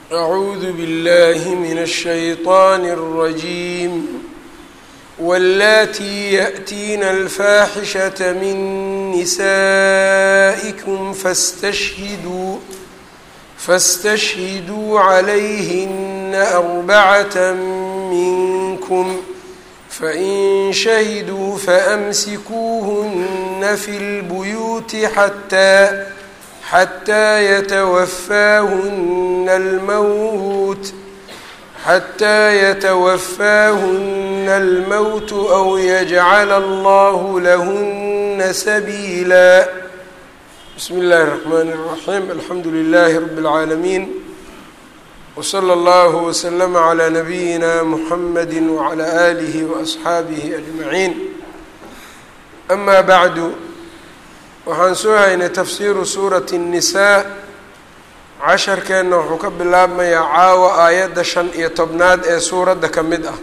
أعوذ بالله من الشيطان الرجيم واللاتي يأتين الفاحشة من نسائكم فاستشهدوا فاستشهدوا عليهن أربعة منكم فإن شهدوا فأمسكوهن في البيوت حتى حتى يتوفاهن الموت حتى يتوفاهن الموت أو يجعل الله لهن سبيلا بسم الله الرحمن الرحيم الحمد لله رب العالمين وصلى الله وسلم على نبينا محمد وعلى آله وأصxaabihi أجمعين أما بعد waxaan soo haynay tafsiiru suurati النisaa casharkeenna wuxuu ka bilaabmayaa caawa aayadda shan iyo tobnaad ee suuradda ka mid ah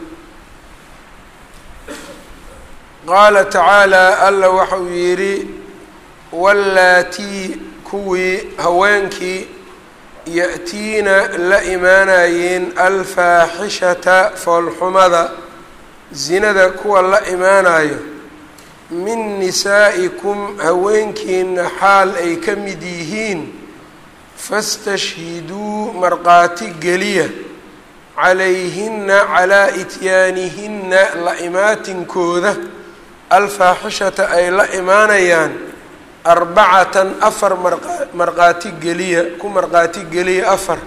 qaala tacaalى alla waxa uu yidhi wallaatii kuwii haweenkii ya-tiina la imaanayeen alfaaxishata foolxumada zinada kuwa la imaanayo min nisaa'ikum haweenkiina xaal ay ka mid yihiin fastashhiduu markhaati geliya calayhinna calaa ityaanihinna la imaatinkooda alfaaxishata ay la imaanayaan arbacatan afar markhaati geliya ku markhaati geliya afar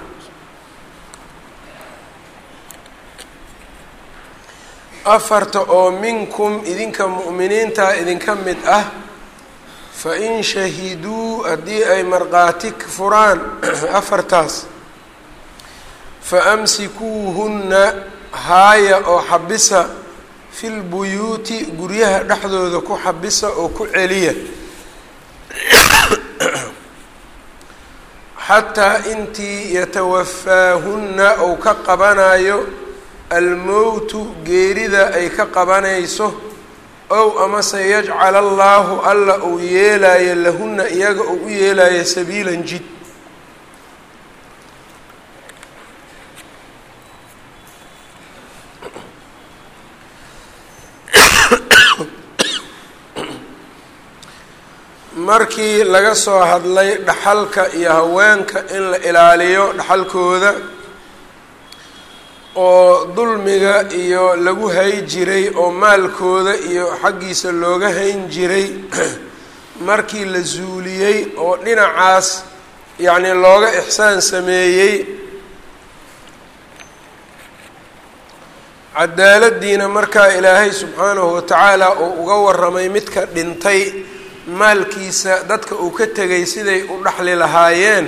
afarta oo minkum idinka mu'miniinta idinka mid ah fa in shahiduu haddii ay markhaati furaan afartaas fa amsikuuhunna haaya oo xabisa fil buyuuti guryaha dhexdooda ku xabisa oo ku celiya xataa intii yatawafaahunna ou ka qabanayo almowtu geerida ay ka qabanayso ow amase yajcal allaahu alla uu yeelayo lahunna iyaga uu u yeelayo sabiilan jid markii laga soo hadlay dhaxalka iyo haweenka in la ilaaliyo dhaxalkooda oo dulmiga iyo lagu hay jiray oo maalkooda iyo xaggiisa looga hayn jiray markii la zuuliyey oo dhinacaas yacnii looga ixsaan sameeyey cadaaladdiina markaa ilaahay subxaanahu watacaala uu uga warramay midka dhintay maalkiisa dadka uu ka tegay siday u dhaxli lahaayeen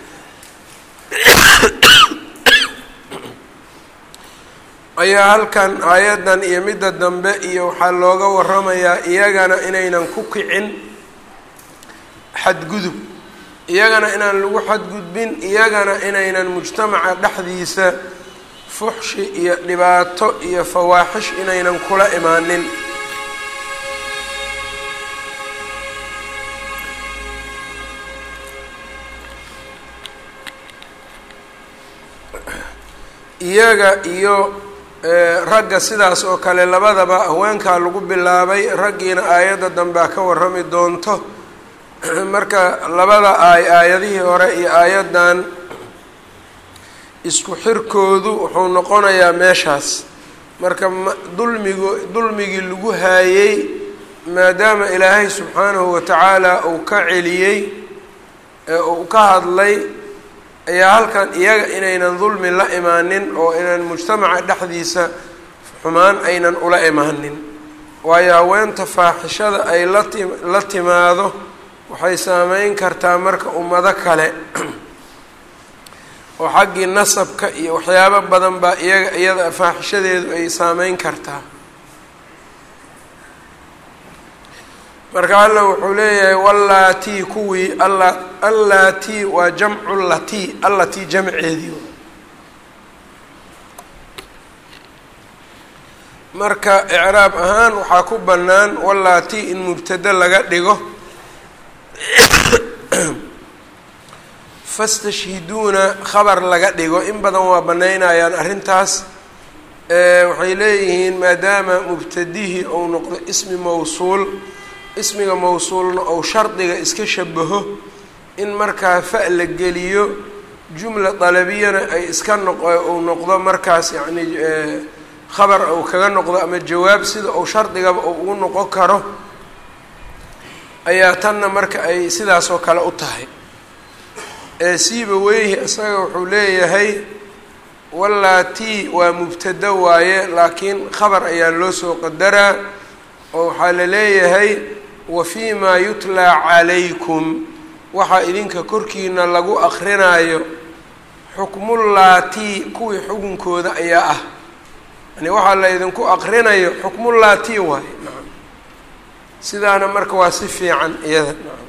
ayaa halkan aayaddan iyo midda dambe iyo waxaa looga waramayaa iyagana inaynan ku kicin xadgudub iyagana inaan lagu xadgudbin iyagana inaynan mujtamaca dhexdiisa fuxshi iyo dhibaato iyo fawaaxish inaynan kula imaanin iyaga iyo ragga sidaas oo kale labadaba haweenkaa lagu bilaabay raggiina aayadda dambea ka warrami doonto marka labada aay aayadihii hore iyo aayaddan isku xirkoodu wuxuu noqonayaa meeshaas marka dulmigu dulmigii lagu haayey maadaama ilaahay subxaanahu watacaala uu ka celiyey ee uu ka hadlay ayaa halkan iyaga inaynan dulmi la imaanin oo inaan mujtamaca dhexdiisa xumaan aynan ula imaanin waayo haweenta faaxishada ay lati la timaado waxay saameyn kartaa marka ummado kale oo xaggii nasabka iyo waxyaabo badan baa iyaga iyada faaxishadeedu ay saameyn kartaa marka alla wuxuu leeyahay wallaatii kuwii alla allaatii waa jamcu latii allatii jamceedii marka icraab ahaan waxaa ku bannaan wallaatii in mubtado laga dhigo fastashhiduuna khabar laga dhigo in badan waa banaynayaan arrintaas waxay leeyihiin maadaama mubtadihii ou noqdo ismi mawsuul ismiga mawsuulna ou shardiga iska shabaho in markaa fa la geliyo jumla dalabiyana ay iska noq uu noqdo markaas yacni khabar uu kaga noqdo ama jawaab sida uu shardigaba uu ugu noqon karo ayaa tanna marka ay sidaasoo kale u tahay siiba weyhi isaga wuxuu leeyahay wallaatii waa mubtado waaye laakiin khabar ayaa loo soo qadaraa oo waxaa la leeyahay wa fii maa yutlaa calaykum waxaa idinka korkiina lagu akrinaayo xukmullaatii kuwii xukunkooda ayaa ah yani waxaa la idinku akrinayo xukmullaatii waaye nacam sidaana marka waa si fiican iyada nacam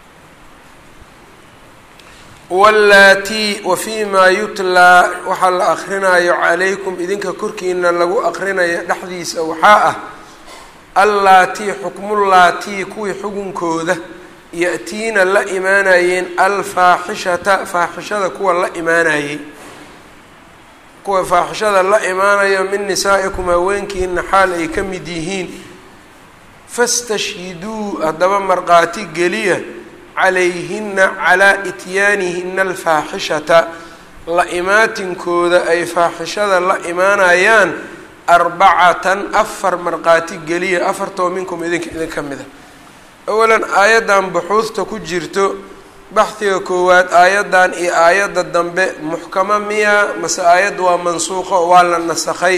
wallaatii wa fii maa yutlaa waxaa la akrinaayo calaykum idinka korkiina lagu akrinayo dhexdiisa waxaa ah allaatii xukmullaatii kuwii xukunkooda ya-tiina la imaanayeen alfaaxishata faaxishada kuwa la imaanayey kuwa faaxishada la imaanayo min nisaa'ikum haweenkiina xaal ay ka mid yihiin fastashhiduu haddaba markhaati geliya calayhina calaa ityaanihina alfaaxishata la imaatinkooda ay faaxishada la imaanayaan arbacatan afar markhaati geliya afartoo minkum idinka idinka mida awalan aayaddan buxuudta ku jirto baxdiga koowaad aayaddan iyo aayadda dambe muxkamo miya mase aayadda waa mansuuqo waa la nasakhay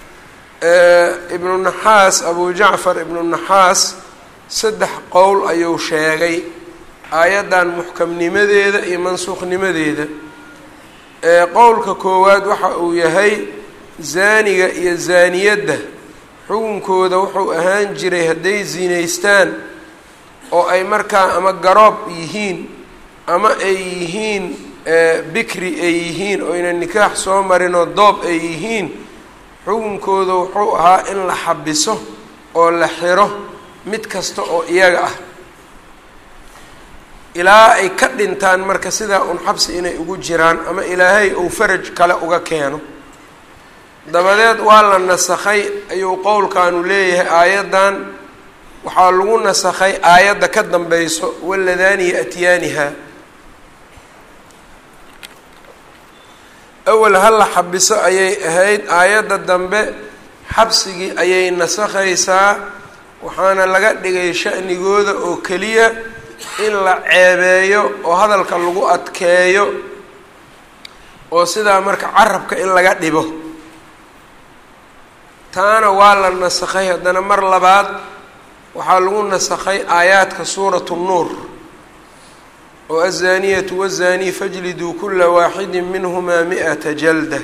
ibnu naxaas abu jacfar ibnu naxaas saddex qowl ayuu sheegay aayaddan muxkamnimadeeda iyo mansuuqnimadeeda qowlka koowaad waxa uu yahay zaaniga iyo zaaniyadda xukunkooda wuxuu ahaan jiray hadday zinaystaan oo ay markaa ama garoob yihiin ama ay yihiin bikri ay yihiin oo yna nikaax soo marinoo doob ay yihiin xukunkooda wuxuu ahaa in la xabiso oo la xiro mid kasta oo iyaga ah ilaa ay ka dhintaan marka sidaa un xabsi inay ugu jiraan ama ilaahay uu faraj kale uga keeno dabadeed waa la nasakhay ayuu qowlkaanu leeyahay aayaddan waxaa lagu nasakhay aayadda ka dambayso waladaani yaatiyaaniha awal hala xabiso ayay ahayd aayadda dambe xabsigii ayay nasakhaysaa waxaana laga dhigay sha'nigooda oo keliya in la ceebeeyo oo hadalka lagu adkeeyo oo sidaa marka carabka in laga dhibo taana waa la nasakhay haddana mar labaad waxaa lagu nasakhay aayaadka suuratu nuur oo aلzaaniyatu wالzaaniy fajliduu kula waaxidi minhumaa mi'ata jalda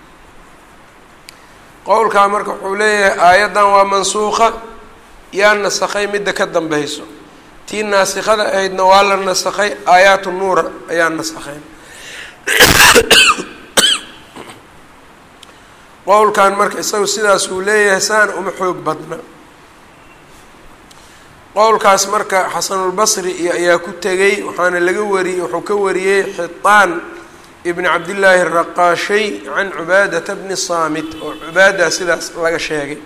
qowlkaa marka wuxuu leeyahay aayaddan waa mansuuqa yaa nasakhay midda ka dambayso tii naasikada ahaydna waa la nasakhay aayaatu nuura ayaa nasakhayn qowlkan marka isagu sidaas uu leeyahay saana uma xoog badna qowlkaas marka xasanulbasri iyo ayaa ku tegey waxaana laga wariyey wuxuu ka wariyey xitaan ibn cabdillaahi araqaashay can cubaadata bni saamit oo cubaada sidaas laga sheegay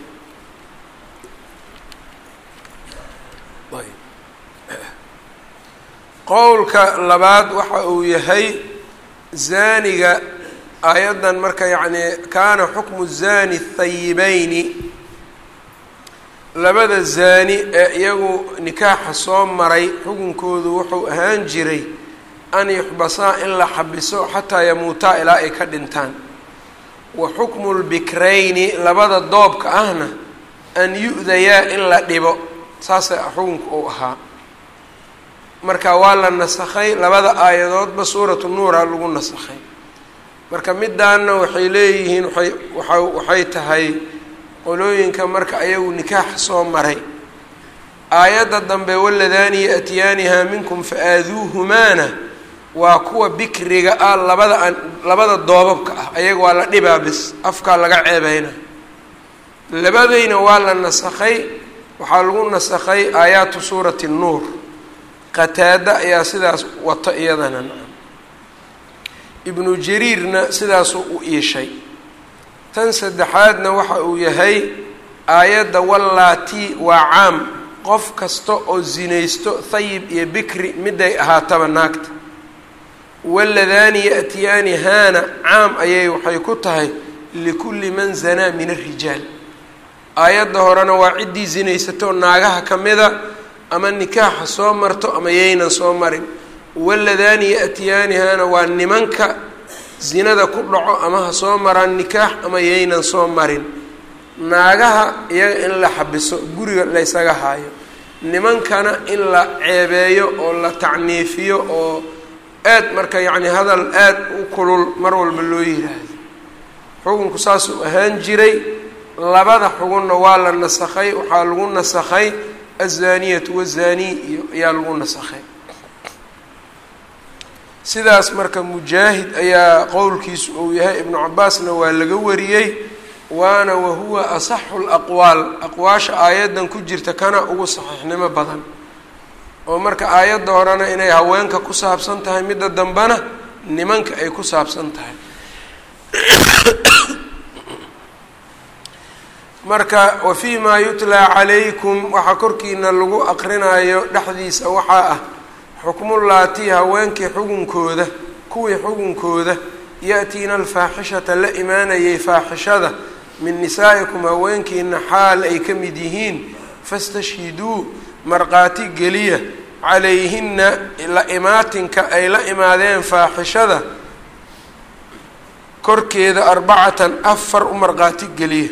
qowlka labaad waxa uu yahay zaaniga aayaddan marka yacni kaana xukmu zani thayibeyni labada zaani ee iyagu nikaaxa soo maray xukunkoodu wuxuu ahaan jiray an yuxbasaa in la xabiso xataa yamuutaa ilaa ay ka dhintaan wa xukmu lbikrayni labada doobka ahna an yu-dayaa in la dhibo saasa xukunka uu ahaa marka waa la nasakhay labada aayadoodba suuratu nuura lagu nasakhay marka midaana waxay leeyihiin waay waa waxay tahay qolooyinka marka ayagu nikaax soo maray aayadda dambe waladaani yaatiyaaniha minkum fa-aaduuhumaana waa kuwa bikriga ah labada an labada doobabka ah ayaga waa la dhibaa bis afkaa laga ceebeyna labadayna waa la nasakhay waxaa lagu nasakhay aayaatu suurati nuur qataada ayaa sidaas wato iyadana ibnu jariirna sidaasuu u iishay tan saddexaadna waxa uu yahay aayadda wallaati waa caam qof kasta oo zinaysto thayib iyo bikri miday ahaataba naagta waladaani ya'tiyaani haana caam ayay waxay ku tahay likulli man zanaa min arijaal aayadda horena waa ciddii zinaysatoo naagaha ka mida ama nikaaxa soo marto ama yaynan soo marin waladaani ya'tiyaanihaana waa nimanka zinada ku dhaco ama ha soo maraan nikaax ama yaynan soo marin naagaha iyaga in la xabiso guriga laysaga haayo nimankana in la ceebeeyo oo la tacniifiyo oo aad marka yacni hadal aad u kulul mar walba loo yiraahdo xukunku saasuu ahaan jiray labada xugunna waa la nasakhay waxaa lagu nasakhay azaaniyatu wazaaniy iyo ayaa lagu nasakhay sidaas marka mujaahid ayaa qowlkiisu uu yahay ibnu cabaasna waa laga wariyey waana wahuwa asaxu laqwaal aqwaasha aayaddan ku jirta kana ugu saxiixnimo badan oo marka aayadda horena inay haweenka ku saabsan tahay midda dambena nimanka ay ku saabsan tahay marka wa fii maa yutlaa calaykum waxaa korkiina lagu aqrinayo dhexdiisa waxaa ah xukmullaatii haweenkii xugunkooda kuwii xugunkooda ya-tiina alfaaxishata la imaanayay faaxishada min nisaa'ikum haweenkiina xaal ay ka mid yihiin fastashhiduu markhaati geliya calayhinna la imaatinka ay la imaadeen faaxishada korkeeda arbacatan afar u markhaati geliya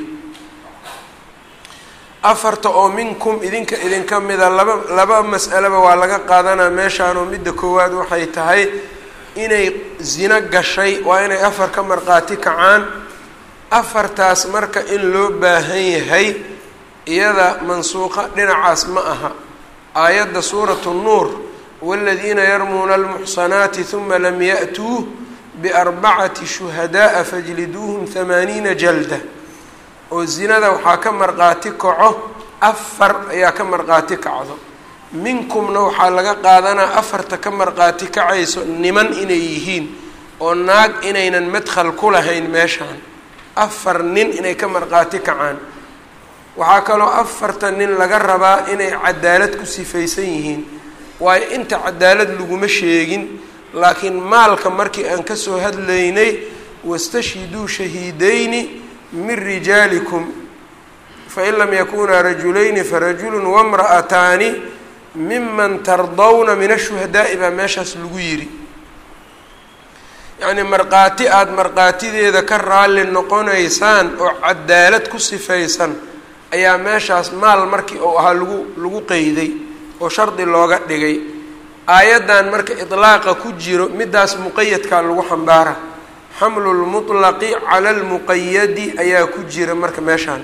afarta oo minkum idinka idinka mida laba laba mas'aleba waa laga qaadanaa meeshaanoo midda koowaad waxay tahay inay zino gashay waa inay afar ka markhaati kacaan afartaas marka in loo baahan yahay iyada mansuuqa dhinacaas ma aha aayadda suuratu nuur waaladiina yarmuuna almuxsanaati huma lam ya'tuu biarbacati shuhada'a fajliduuhum hamaaniina jalda oo zinada waxaa ka markhaati kaco afar ayaa ka markhaati kacdo minkumna waxaa laga qaadanaa afarta ka markhaati kacayso niman inay yihiin oo naag inaynan madkhal ku lahayn meeshaan afar nin inay ka markhaati kacaan waxaa kaloo afarta nin laga rabaa inay cadaalad ku sifaysan yihiin waayo inta cadaalad laguma sheegin laakiin maalka markii aan kasoo hadlaynay wastashhiduu shahiidayni min rijaalikum fain lam yakunaa rajulayni farajulu wamra'ataani miman tardawna min ashuhadaa'i baa meeshaas lagu yidhi yacnii markhaati aada markhaatideeda ka raalli noqonaysaan oo cadaalad ku sifaysan ayaa meeshaas maal markii uu ahaa lagu lagu qeyday oo shardi looga dhigay aayaddan marka idlaaqa ku jiro middaas muqayadkaa lagu xambaara xamlu lmutlaqi cala lmuqayadi ayaa ku jira marka meeshaan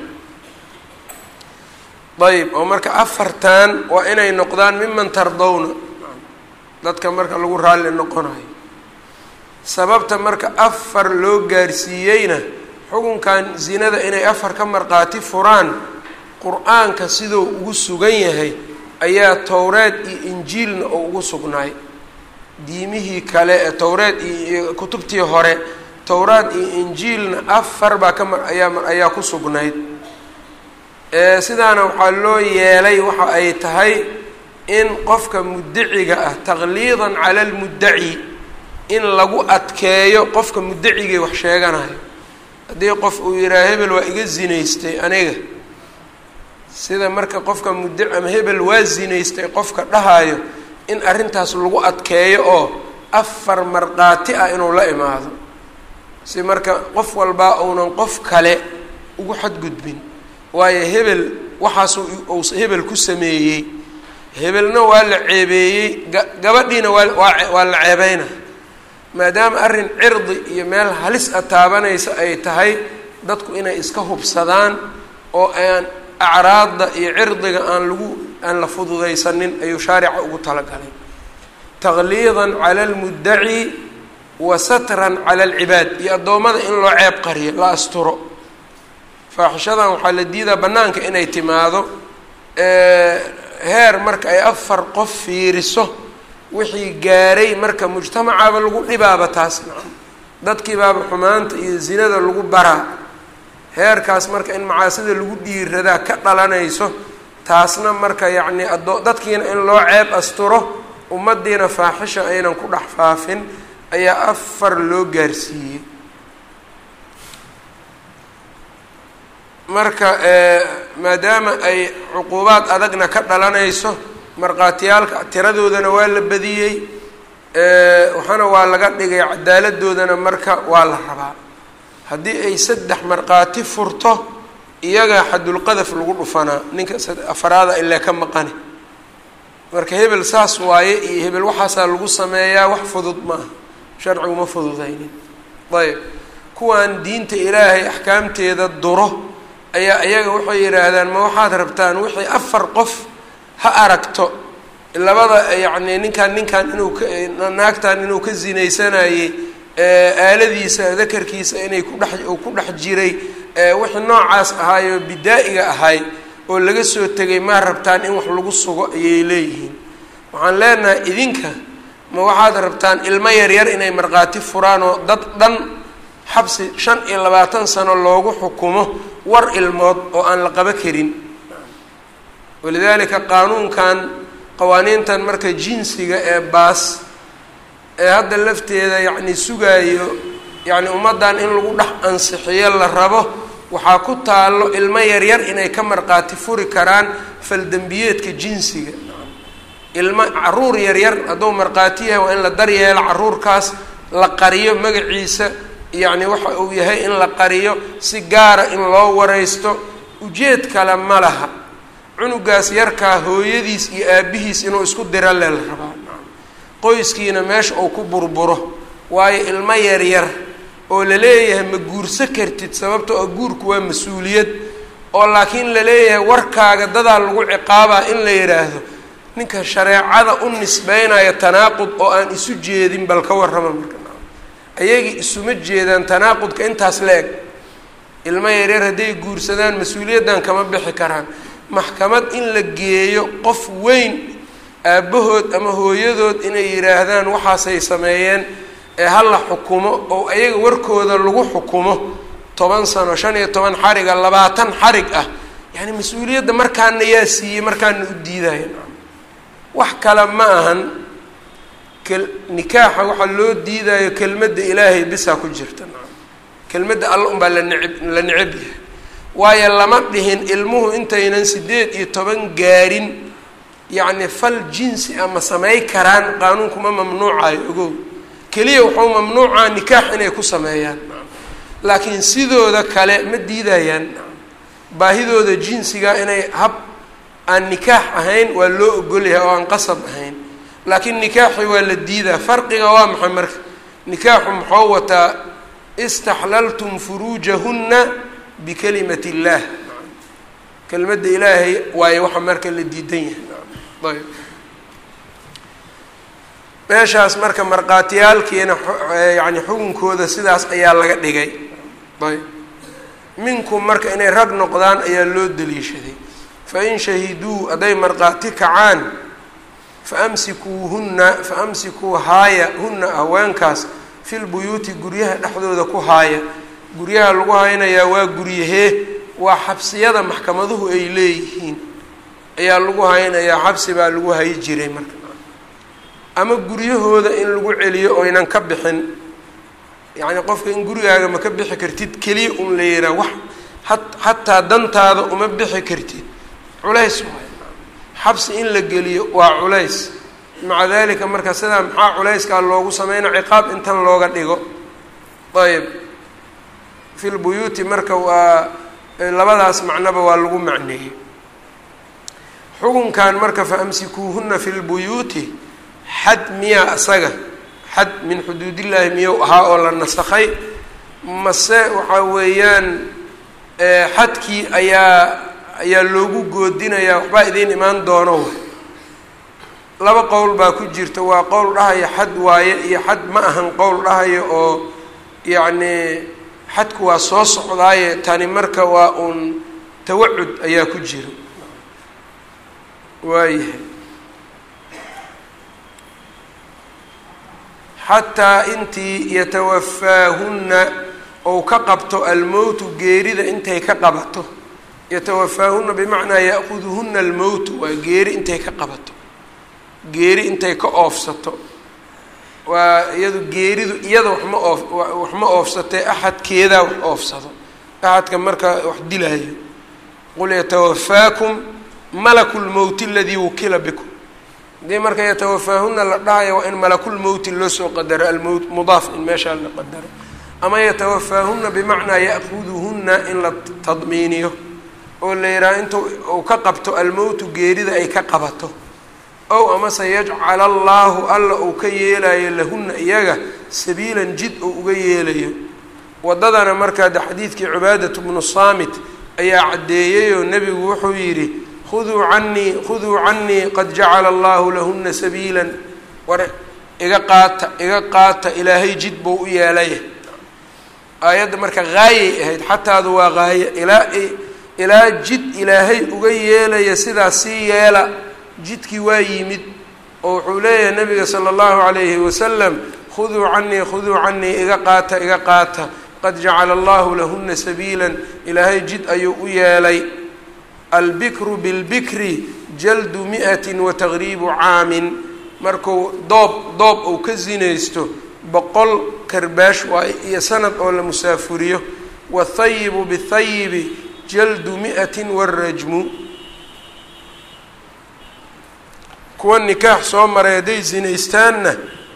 ayb oo marka afartan waa inay noqdaan miman tardawna dadka marka lagu raalli noqonayo sababta marka afar loo gaarsiiyeyna xukunkan zinada inay afar ka markhaati furaan qur-aanka siduu ugu sugan yahay ayaa towreed iyo injiilna oo ugu sugnaay diimihii kale ee towreed iyo kutubtii hore towraad iyo injiilna afar baa kama ayaa ayaa ku sugnayd sidaana waxaa loo yeelay waxa ay tahay in qofka muddaciga ah taqliidan cala almuddaci in lagu adkeeyo qofka muddacigay wax sheeganayo haddii qof uu yidhaha hebel waa iga zinaystay aniga sida marka qofka muddaci ama hebel waa zinaystay qofka dhahayo in arrintaas lagu adkeeyo oo afar markhaati ah inuu la imaado si marka qof walbaa uunan qof kale ugu xadgudbin waayo hebel waxaasuu uu hebel ku sameeyey hebelna waa la ceebeeyey ga gabadhiina waa waa waa la ceebeyna maadaama arrin cirdi iyo meel halis a taabanaysa ay tahay dadku inay iska hubsadaan oo aan acraadda iyo cirdiga aan lagu aan la fududaysanin ayuu shaarica ugu talagalay taqliidan cala almuddaci wa satran cala alcibaad iyo addoommada in loo ceeb qariyo la asturo faaxishadan waxaa la diidaa bannaanka inay timaado heer marka ay afar qof fiiriso wixii gaaray marka mujtamacaba lagu dhibaaba taas nacam dadkii baaba xumaanta iyo zinada lagu baraa heerkaas marka in macaasida lagu dhiiradaa ka dhalanayso taasna marka yacni adoo dadkiina in loo ceeb asturo ummaddiina faaxisha aynan ku dhex faafin ayaa afar loo gaarsiiyey marka maadaama ay cuquubaad adagna ka dhalanayso markhaatiyaalka tiradoodana waa la badiyey waxaana waa laga dhigay cadaaladoodana marka waa la rabaa haddii ay saddex markhaati furto iyagaa xadulqadaf lagu dhufanaa ninka afaraada ilee ka maqani marka hebel saas waaye iyo hebel waxaasaa lagu sameeyaa wax fudud maaha sharcigu ma fududaynin ayb kuwan diinta ilaahay axkaamteeda duro ayaa iyaga waxay yidhaahdaan ma waxaad rabtaan wixii afar qof ha aragto labada yacni ninkan ninkan inuu ka naagtan inuu ka zinaysanayey aaladiisa dakarkiisa inay kudhex uu ku dhex jiray wixii noocaas ahaayoo bidaa-iga ahay oo laga soo tegay maa rabtaan in wax lagu sugo ayay leeyihiin waxaan leenahay idinka ma waxaad rabtaan ilmo yaryar inay markhaati furaan oo dad dhan xabsi shan iyo labaatan sano loogu xukumo war ilmood oo aan la qaba karin walidaalika qaanuunkan qawaaniintan marka jinsiga ee baas ee hadda lafteeda yacni sugaayo yacni ummaddan in lagu dhex ansixiyo la rabo waxaa ku taallo ilmo yaryar inay ka markhaati furi karaan faldembiyeedka jinsiga ilmo caruur yaryar hadduu markhaati yahay waa in la daryeelo caruurkaas la qariyo magaciisa yacni waxa uu yahay in la qariyo si gaara in loo wareysto ujeed kale ma laha cunugaas yarkaa hooyadiis iyo aabihiis inuu isku dira le la rabaa qoyskiina meesha uu ku burburo waayo ilmo yaryar oo la leeyahay ma guurso kartid sababto oo guurku waa mas-uuliyad oo laakiin la leeyahay warkaaga dadaa lagu ciqaabaa in la yidhaahdo ninka shareecada u nisbeynaya tanaaqud oo aan isu jeedin bal ka warrama marka ayagii isuma jeedaan tanaaqudka intaas la eg ilmo yaryar hadday guursadaan mas-uuliyaddan kama bixi karaan maxkamad in la geeyo qof weyn aabbahood ama hooyadood inay yidhaahdaan waxaasay sameeyeen ee hala xukumo oo ayaga warkooda lagu xukumo toban sano shan iyo toban xariga labaatan xarig ah yacni mas-uuliyadda markaana yaa siiyey markaana u diidaya wax kale ma ahan nikaaxa waxaa loo diidayo kelmadda ilaahay bisaa ku jirta kelmadda alla unbaa la neceb la neceb yahay waayo lama dhihin ilmuhu intaynan sideed iyo toban gaarin yacni fal jinsi ama samey karaan qaanuunkuma mamnuucayo ogow keliya wuxuu mamnuucaa nikaax inay ku sameeyaan laakiin sidooda kale ma diidayaan baahidooda jinsiga inay hab aan nikaax ahayn waa loo ogolyahay oo aan qasab ahayn laakiin nikaaxi waa la diidaa farqiga waa maxay marka nikaaxu muxuu wataa istaxlaltum furuujahunna bikalimati illaah kelimadda ilaahay waayo waxa marka la diidan yahay ayb meeshaas marka markhaatiyaalkiina yani xukunkooda sidaas ayaa laga dhigay ayb minkum marka inay rag noqdaan ayaa loo daliishaday fain shahiduu hadday markhaati kacaan faamsikuuhunna faamsikuu haaya hunna haweenkaas filbuyuuti guryaha dhexdooda ku haaya guryaha lagu haynayaa waa guryahee waa xabsiyada maxkamaduhu ay leeyihiin ayaa lagu haynayaa xabsi baa lagu hayi jiray marka ama guryahooda in lagu celiyo oynan ka bixin yacni qofka in gurigaaga ma ka bixi kartid keliya un la yihaa wax a xataa dantaada uma bixi kartid culays waay xabsi in la geliyo waa culays maca dalika marka sidaa maxaa culayskaa loogu sameyna ciqaab intan looga dhigo ayb fi lbuyuuti marka waa labadaas macnoba waa lagu macneeyey xukunkan marka faamsikuuhuna fi lbuyuuti xad miyaa asaga xad min xuduudillaahi miyuu ahaa oo la nasakhay mase waxaa weeyaan xadkii ayaa ayaa loogu goodinayaa waxbaa idiin imaan doono laba qowl baa ku jirta waa qowl dhahaya xad waaye iyo xad ma ahan qowl dhahaya oo yacni xadku waa soo socdaaye tani marka waa uun tawacud ayaa ku jira waayahay xataa intii yatawafaahunna ou ka qabto almowtu geerida intay ka qabato yatawafaahunna bimacnaa ya'kuduhunna almowtu waa geeri intay ka qabato geeri intay ka oofsato waa iyadu geeridu iyada waxma oof wax ma oofsatee axadkeedaa wax oofsado axadka markaa wax dilaayo qul yatawafaakum malaku lmowti aladii wukila bikum hadii marka yatawafaahuna la dhahayo waa in malakulmowti loo soo qadaro almowt mudaaf in meeshaa la qadaro ama yatawafaahuna bimacnaa ya'kuduhunna in la tadmiiniyo oo la yidhaha intu uu ka qabto almowtu geerida ay ka qabato ow amase yajcala allaahu alla uu ka yeelayo lahunna iyaga sabiilan jid uu uga yeelayo waddadana markaa de xadiidkii cibaadatu bnu saamit ayaa caddeeyeyoo nebigu wuxuu yidhi khuduu canii khuduu canii qad jacala allahu lahuna sabiilan war iga qaata iga qaata ilaahay jid buu u yeelaya aayadda marka haayay ahayd xataadu waa haaye ilaa ilaa jid ilaahay uga yeelaya sidaas sii yeela jidkii waa yimid oo wuxuu leeyahay nabiga sala allahu calayhi wasalam khuduu canii khuduu canii iga qaata iga qaata qad jacala allahu lahuna sabiilan ilaahay jid ayuu u yeelay albikru bilbikri jaldu mi'atin wa taqriibu caamin markuu doob doob uu ka sinaysto boqol karbaash waay iyo sanad oo la musaafuriyo wathayibu bithayibi jaldu mi'atin warajmu kuwa nikaax soo maray hadday sinaystaanna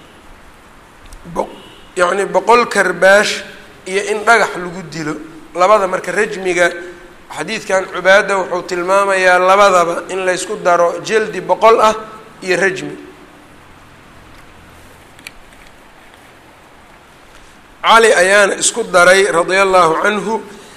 yacni boqol karbaash iyo in dhagax lagu dilo labada marka rajmiga xadiidkan cubaada wuxuu tilmaamayaa labadaba in laysku daro jeldi boqol ah iyo rajmi cali ayaana isku daray radia allahu canhu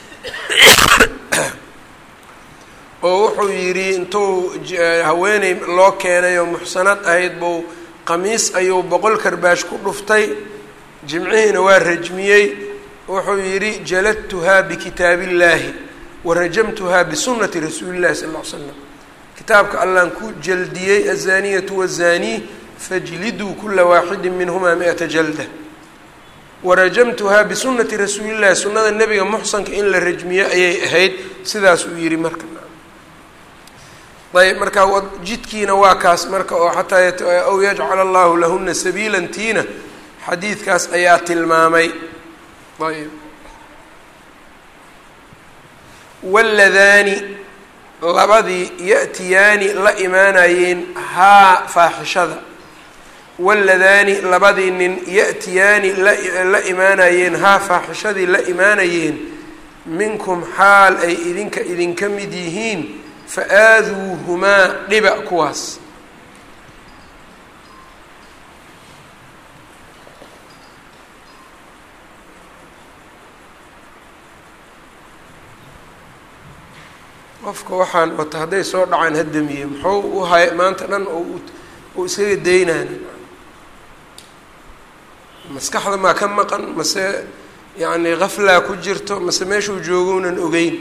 oo wuxuu yidhi intuu haweeney loo keenay oo muxsanad ahayd buu qamiis ayuu boqol karbaash ku dhuftay jimcihiina waa rajmiyey wuxuu yidhi jaladtuhaa bikitaabi illaahi warajamtuhaa bisunati rasuuli llahi sal ll ly slam kitaabka allaan ku jaldiyey azaniyatu wazaanii fajliduu kula waaxidin minhumaa mi-ata jalda warajamtuhaa bisunati rasuulillahi sunnada nebiga muxsanka in la rajmiyo ayay ahayd sidaas uu yidhi marka ayb marka jidkiina waa kaas marka oo xataa aw yajcala allahu lahuna sabiilan tiina xadiidkaas ayaa tilmaamay ayb waladaani labadii ya'tiyaani la imaanayeen haa faaxishada waladaani labadii nin ya'tiyaani la imaanayeen haa faaxishadii la imaanayeen minkum xaal ay idinka idinka mid yihiin fa aaduuhumaa dhiba kuwaas qofka waxaan wata hadday soo dhacaan hadamiye muxuu u hay maanta dhan uu iskaga daynaan maskaxda maa ka maqan mase yacni kaflaa ku jirto mase meeshuu joogounan ogeyn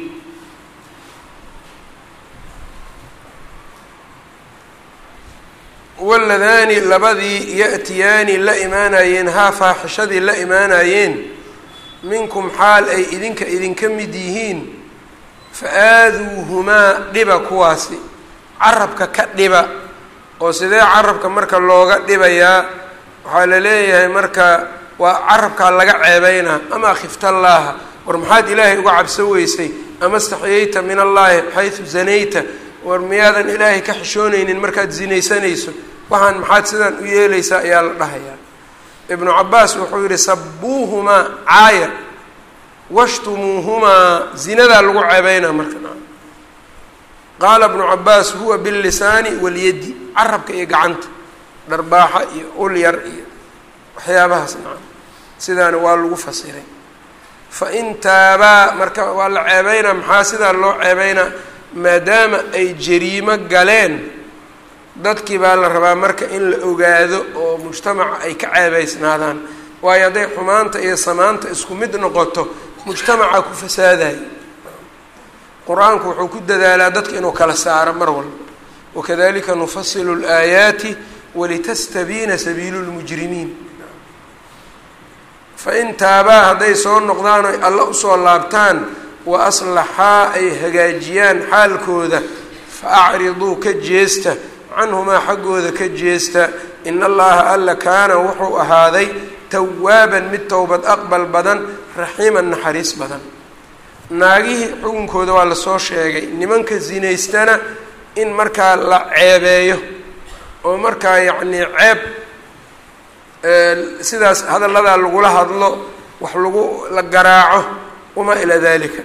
waladaani labadii ya'tiyaani la imaanayeen haa faaxishadii la imaanayeen minkum xaal ay idinka idinka mid yihiin fa aaduuhumaa dhiba kuwaasi carabka ka dhiba oo sidee carabka marka looga dhibayaa waxaa la leeyahay marka waa carabkaa laga ceebeynaa ama khiftallaaha war maxaad ilaahay uga cabso weysay ama staxyayta min allaahi xaysu zanayta war miyaadan ilaahay ka xishoonaynin markaad zinaysanayso waxaan maxaad sidaan u yeelaysaa ayaa la dhahayaa ibnu cabaas wuxuu yihi sabuuhumaa caaya washtumuuhumaa zinadaa lagu ceebeynaa marka qaala ibnu cabaas huwa billisaani walyadi carabka iyo gacanta dharbaaxa iyo ulyar iyo waxyaabahaas nacam sidaana waa lagu fasiray fa in taabaa marka waa la ceebeynaa maxaa sidaa loo ceebeynaa maadaama ay jariimo galeen dadkii baa la rabaa marka in la ogaado oo mujtamaca ay ka ceebeysnaadaan waayo hadday xumaanta iyo samaanta isku mid noqoto mujtamaca ku fasaadayo qur-aanku wuxuu ku dadaalaa dadka inuu kala saaro mar walba wakadalika nufasilu اlaayaati walitastabiina sabiilu lmujrimiin fa in taabaa hadday soo noqdaan oy alla usoo laabtaan wa aslaxaa ay hagaajiyaan xaalkooda fa acriduu ka jeesta canhumaa xaggooda ka jeesta in allaha alla kaana wuxuu ahaaday tawaaban mid towbad aqbal badan raxiiman naxariis badan naagihii xukunkooda waa lasoo sheegay nimanka zinaystana in markaa la ceebeeyo oo markaa yacnii ceeb sidaas hadalladaa lagula hadlo wax lagu la garaaco wamaa ilaa dalika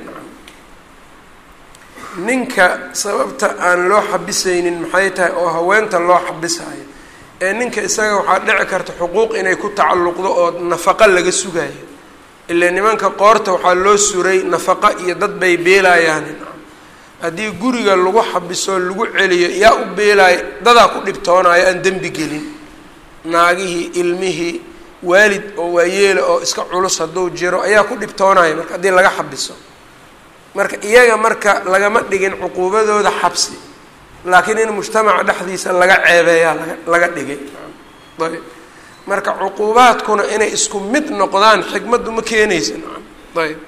ninka sababta aan loo xabisaynin maxay tahay oo haweenta loo xabisayo ee ninka isaga waxaa dhici karta xuquuq inay ku tacalluqdo oo nafaqo laga sugayo ilaa nimanka qoorta waxaa loo suray nafaqo iyo dad bay beelayaan haddii guriga lagu xabiso lagu celiyo yaa u beelaayo dadaa ku dhibtoonayo aan dembi gelin naagihii ilmihii waalid oo waayeela oo iska culus hadduu jiro ayaa ku dhibtoonayo marka haddii laga xabiso marka iyaga marka lagama dhigin cuquubadooda xabsi laakiin in mujtamaca dhexdiisa laga ceebeeyaa laga laga dhigay ayb marka cuquubaadkuna inay isku mid noqdaan xikmaddu ma keenaysa ayb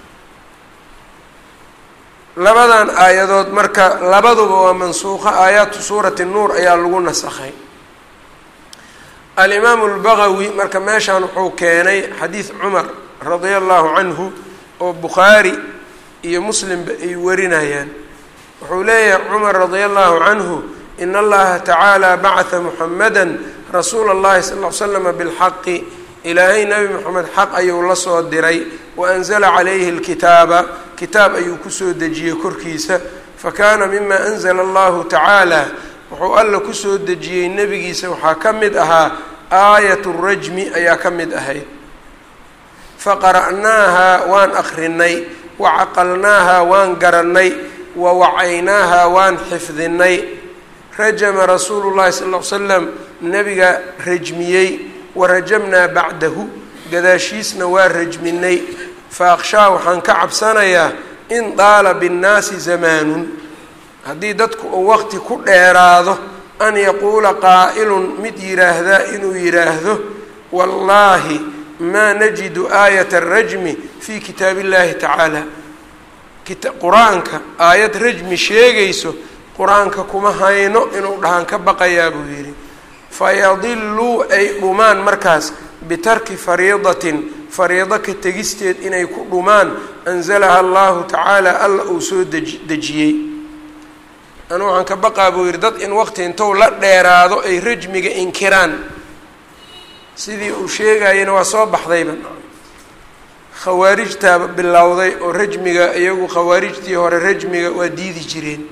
labadan aayadood marka labaduba waa mansuuqa aayaatu suurati nuur ayaa lagu nasakhay alimaamu lbagawi marka meeshaan wuxuu keenay xadiid cumar radia allahu canhu oo bukhaari iyo muslimba ay warinayaan wuxuu leeyahay cumar radia allahu canhu in allaha tacaala bacata muxamada rasuula اllahi sal l slama bilxaqi ilaahay nebi moxamed xaq ayuu la soo diray waanzala calayhi اlkitaaba kitaab ayuu kusoo dejiyey korkiisa fakana mima anzla allahu tacaala wuxuu alla kusoo dejiyey nebigiisa waxaa ka mid ahaa aayat rajmi ayaa ka mid ahayd faqara'naaha waan akrinay wacaqalnaaha waan garannay wawacaynaaha waan xifdinay rajama rasuulu llahi sal ll slam nebiga rajmiyey warajamnaa bacdahu gadaashiisna waa rajminay fa akhshaa waxaan ka cabsanayaa in daala binnaasi zamaanun haddii dadku uu waqti ku dheeraado an yaquula qaa'ilun mid yidhaahdaa inuu yidhaahdo wallaahi maa najidu aayata arajmi fii kitaab illahi tacaala qur-aanka aayad rajmi sheegayso qur-aanka kuma hayno inuu dhahaan ka baqayaa buu yidhi fayadiluu ay dhumaan markaas bitarki fariidatin fariido ka tegisteed inay ku dhumaan anzalaha allahu tacaala alla uu soo deji dejiyey anu waxaan ka baqaa buu yidhi dad in waqti intou la dheeraado ay rajmiga inkiraan sidii uu sheegayana waa soo baxdayba khawaarijtaaba bilowday oo rajmiga iyagu khawaarijtii hore rajmiga waa diidi jireen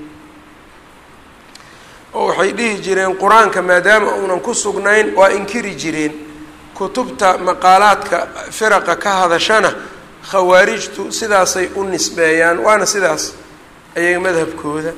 oo waxay dhihi jireen qur-aanka maadaama uunan ku sugnayn waa inkiri jireen kutubta maqaalaadka firaqa ka hadashana khawaarijtu sidaasay u nisbeeyaan waana sidaas ayaga madhabkooda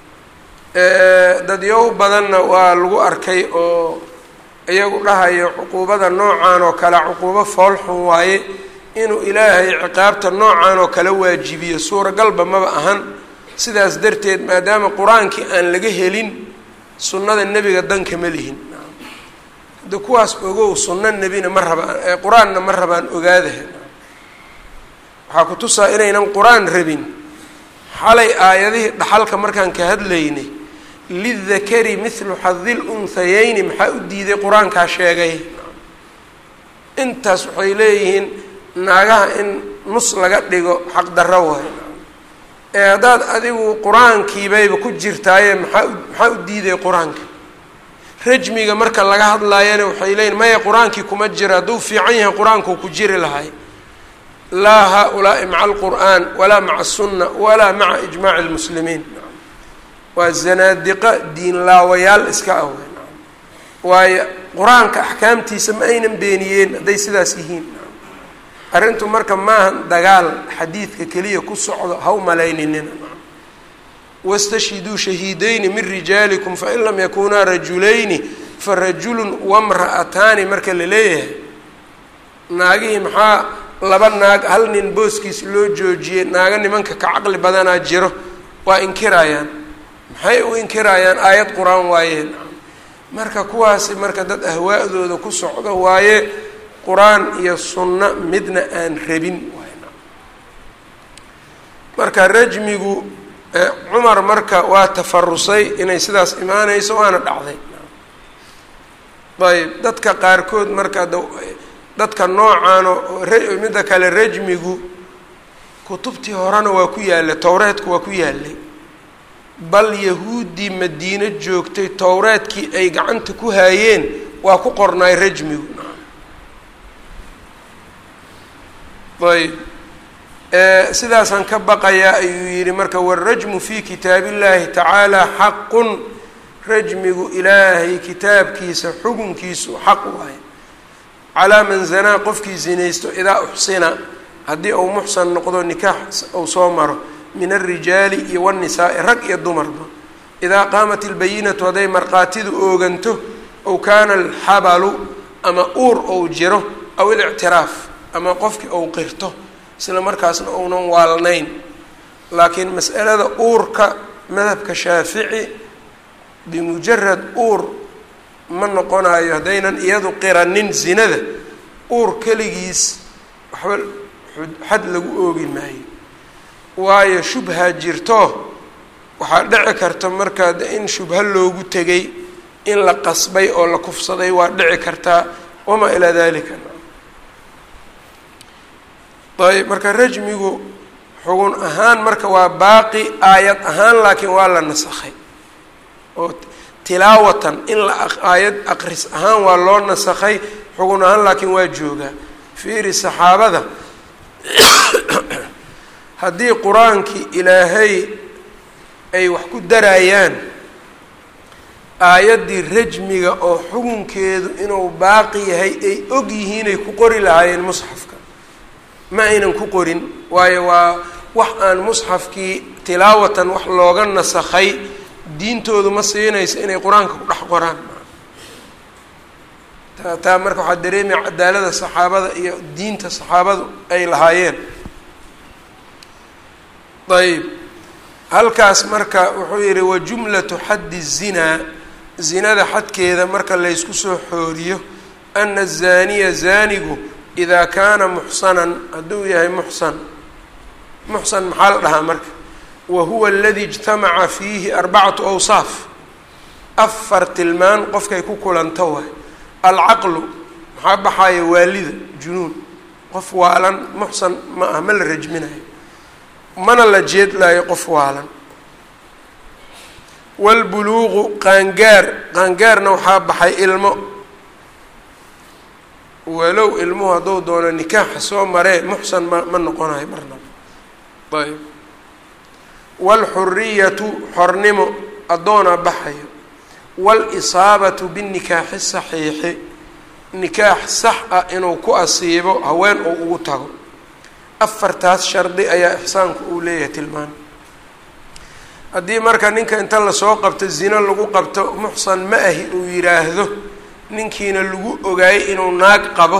dadyow badanna waa lagu arkay oo iyagu dhahayo cuquubada noocan oo kale cuquubo foolxun waaye inuu ilaahay ciqaabta noocan oo kale waajibiyo suuragalba maba ahan sidaas darteed maadaama qur-aankii aan laga helin sunnada nebiga danka ma lihin hadda kuwaas ogow sunno nebina ma rabaan qur-aanna ma rabaan ogaadaha waxaa ku tusaa inaynan qur-aan rabin xalay aayadihii dhaxalka markaan ka hadlaynay lidakari mithlu xadil unhayeyni maxaa u diiday qur-aankaa sheegay intaas waxay leeyihiin naagaha in nus laga dhigo xaqdarro waay ee haddaad adigu qur-aankiibayba ku jirtaaye maxaa maxaa u diiday qur-aanka rajmiga marka laga hadlaayana waxay leeyihin maya qur-aankii kuma jiro hadduu fiican yahay qur-aankuu ku jiri lahay laa haa-ulaai maca alqur'aan walaa maca asunna walaa maca ijmaaci lmuslimiin waa zanaadiqa diinlaawayaal iska ah wey waayo qur-aanka axkaamtiisa ma aynan beeniyeen hadday sidaas yihiin arrintu marka maahan dagaal xadiidka keliya ku socdo ha u malayninina wastashhiduu shahiidayni min rijaalikum fain lam yakunaa rajulayni farajulun wamra'ataani marka la leeyahay naagihii maxaa laba naag hal nin booskiis loo joojiyey naaga nimanka ka caqli badanaa jiro waa inkirayaan maxay u inkirayaan aayad qur-aan waayeen marka kuwaasi marka dad ahwaa'dooda ku socdo waaye qur-aan iyo sunno midna aan rabin marka rajmigu cumar marka waa tafarusay inay sidaas imaanayso waana dhacday ayb dadka qaarkood marka dadka noocaano midda kale rajmigu kutubtii horena waa ku yaallay towreedku waa ku yaallay bal yahuuddii madiino joogtay towreedkii ay gacanta ku haayeen waa ku qornaay rajmigu ayb sidaasaan ka baqayaa ayuu yidhi marka wاrajmu fi kitaab اllahi tacaala xaqun rajmigu ilaahay kitaabkiisa xukunkiisu xaq waaye calaa man zanaa qofkii zinaysto idaa uxsina haddii uu muxsan noqdo nikaax uu soo maro min alrijaali iyo wاnnisaa'i rag iyo dumarba idaa qaamat ilbayinatu hadday markhaatidu ooganto ow kaana alxabalu ama uur ou jiro aw ilictiraaf ama qofkii ou qirto isla markaasna uunan waalnayn laakiin mas'alada uurka madhabka shaafici bimujarad uur ma noqonayo haddaynan iyadu qiranin zinada uur keligiis waxba xad lagu oogi maayo waayo shubha jirto waxaa dhici karta markaa in shubha loogu tegay in la qasbay oo la kufsaday waa dhici kartaa wamaa ilaa dalika ayb marka rajmigu xugun ahaan marka waa baaqi aayad ahaan laakiin waa la nasakhay oo tilaawatan in la aayad aqris ahaan waa loo nasakhay xugun ahaan laakiin waa joogaa fiiri saxaabada haddii qur-aankii ilaahay ay wax ku darayaan aayaddii rajmiga oo xukunkeedu inuu baaqi yahay ay og yihiinay ku qori lahaayeen musxafka ma aynan ku qorin waayo waa wax aan musxafkii tilaawatan wax looga nasakhay diintoodu ma siinayso inay qur-aanka ku dhex qoraan taa taa marka waxaa dareemaya cadaalada saxaabada iyo diinta saxaabadu ay lahaayeen ayb halkaas marka wuxuu yihi wajumlatu xaddi zinaa zinada xadkeeda marka laysku soo xooriyo ana azaaniya zaanigu idaa kaana muxsanan hadduu yahay muxsan muxsan maxaa la dhahaa marka wa huwa aladi ijtamaca fiihi arbacatu awsaaf afar tilmaan qofkay ku kulanto waay alcaqlu maxaa baxaaya waalida junuun qof waalan muxsan ma ah ma la rajminayo mana la jeedlaayo qof waalan waalbuluuqu qaangaar qaangaarna waxaa baxay ilmo walow ilmuhu hadduu doono nikaaxa soo maree muxsan ma ma noqonayo marnaba ayb waalxuriyatu xornimo addoona baxayo waalisaabatu binikaaxi saxiixi nikaax sax ah inuu ku asiibo haween uu ugu tago afartaas shardi ayaa ixsaanku uu leeyahay tilmaan haddii marka ninka inta lasoo qabto zino lagu qabto muxsan ma ahi uu yidhaahdo ninkiina lagu ogaayay inuu naag qabo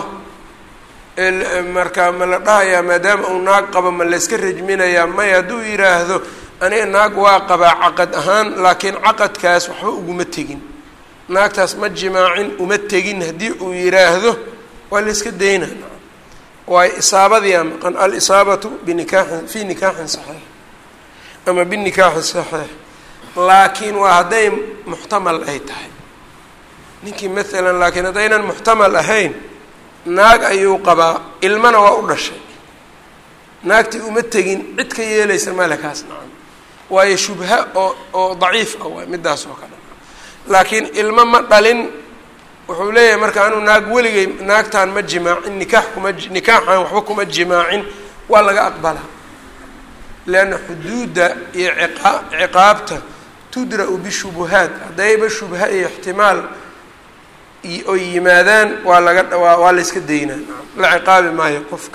marka ma la dhahayaa maadaama uu naag qabo ma layska rajminayaa maya hadduu yidhaahdo aniga naag waa qabaa caqad ahaan laakiin caqadkaas waxba uguma tegin naagtaas ma jimaacin uma tegin haddii uu yidhaahdo waa layska dayna waayo isaabadiyaa maqan alisaabatu binikaaxin fii nikaaxin saxiix ama binikaaxi saxiix laakiin waa hadday muxtamal ay tahay ninkii maalan laakiin haddaynan muxtamal ahayn naag ayuu qabaa ilmana waa u dhashay naagtii uma tegin cid ka yeelaysa male kaas nacan waayo shubha oo oo daciif ah waay midaas oo kale laakiin ilmo ma dhalin wuxuu leeyahay marka anuu naag weligay naagtaan ma jimaacin nikaax kuma nikaaxan waxba kuma jimaacin waa laga aqbalaa leanna xuduudda iyo iqa ciqaabta tudra-u bishubuhaat haddayba shubha iyo ixtimaal oy yimaadaan waa laga waa waa la yska daynaa la ciqaabi maayo qofka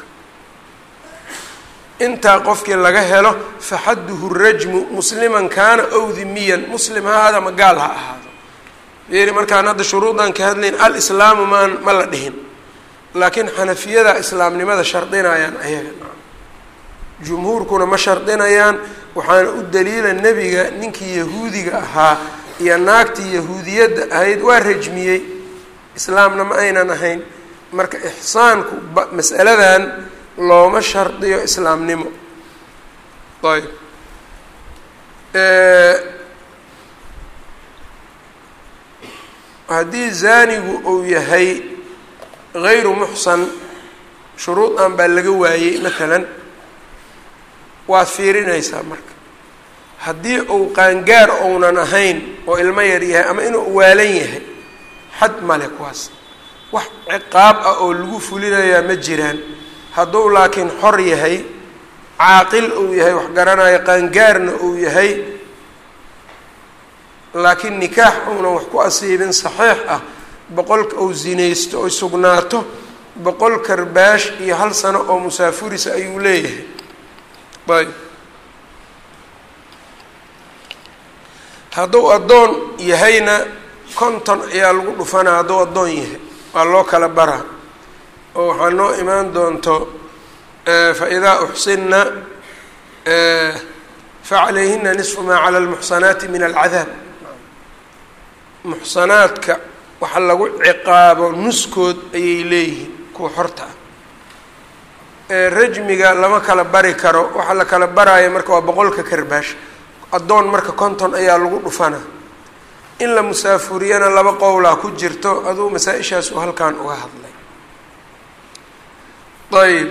intaa qofkii laga helo faxadduhu rajmu musliman kaana ow dimiyan muslim ha ahaado ama gaal ha ahaado yeri markaan hadda shuruudan ka hadlayn alislaamu maan ma la dhihin laakiin xanafiyada islaamnimada shardinayaan ayaga jumhuurkuna ma shardinayaan waxaana u daliila nebiga ninkii yahuudiga ahaa iyo naagtii yahuudiyadda ahayd waa rajmiyey islaamna ma aynan ahayn marka ixsaanku mas'aladan looma shardiyo islaamnimo ayb haddii zaanigu uu yahay gayru muxsan shuruud aan baa laga waayey matalan waad fiirinaysaa marka haddii uu qaangaar ounan ahayn oo ilmo yar yahay ama inuu waalan yahay xad male kuwaas wax ciqaab ah oo lagu fulinayaa ma jiraan hadduu laakiin xor yahay caaqil uu yahay wax garanayo qaangaarna uu yahay laakiin nikaax uunan wax ku asiibin saxiix ah boqolka uu zinaysto oy sugnaato boqol karbaash iyo hal sano oo musaafurisa ayuu leeyahay ayb hadduu addoon yahayna konton ayaa lagu dhufanaa hadduu addoon yahay waa loo kala baraa oo waxaa noo imaan doonto faidaa uxsinna facalayhina nisfu maa cala almuxsanaati min alcadaab muxsanaadka waxa lagu ciqaabo nuskood ayay leeyihiin kuwa xorta ah rajmiga lama kala bari karo waxaa la kala baraayo marka waa boqolka karbaash addoon marka konton ayaa lagu dhufanaa in la musaafuriyana laba qowlaa ku jirto aduu masaa-ishaas uu halkan uga hadlay ayb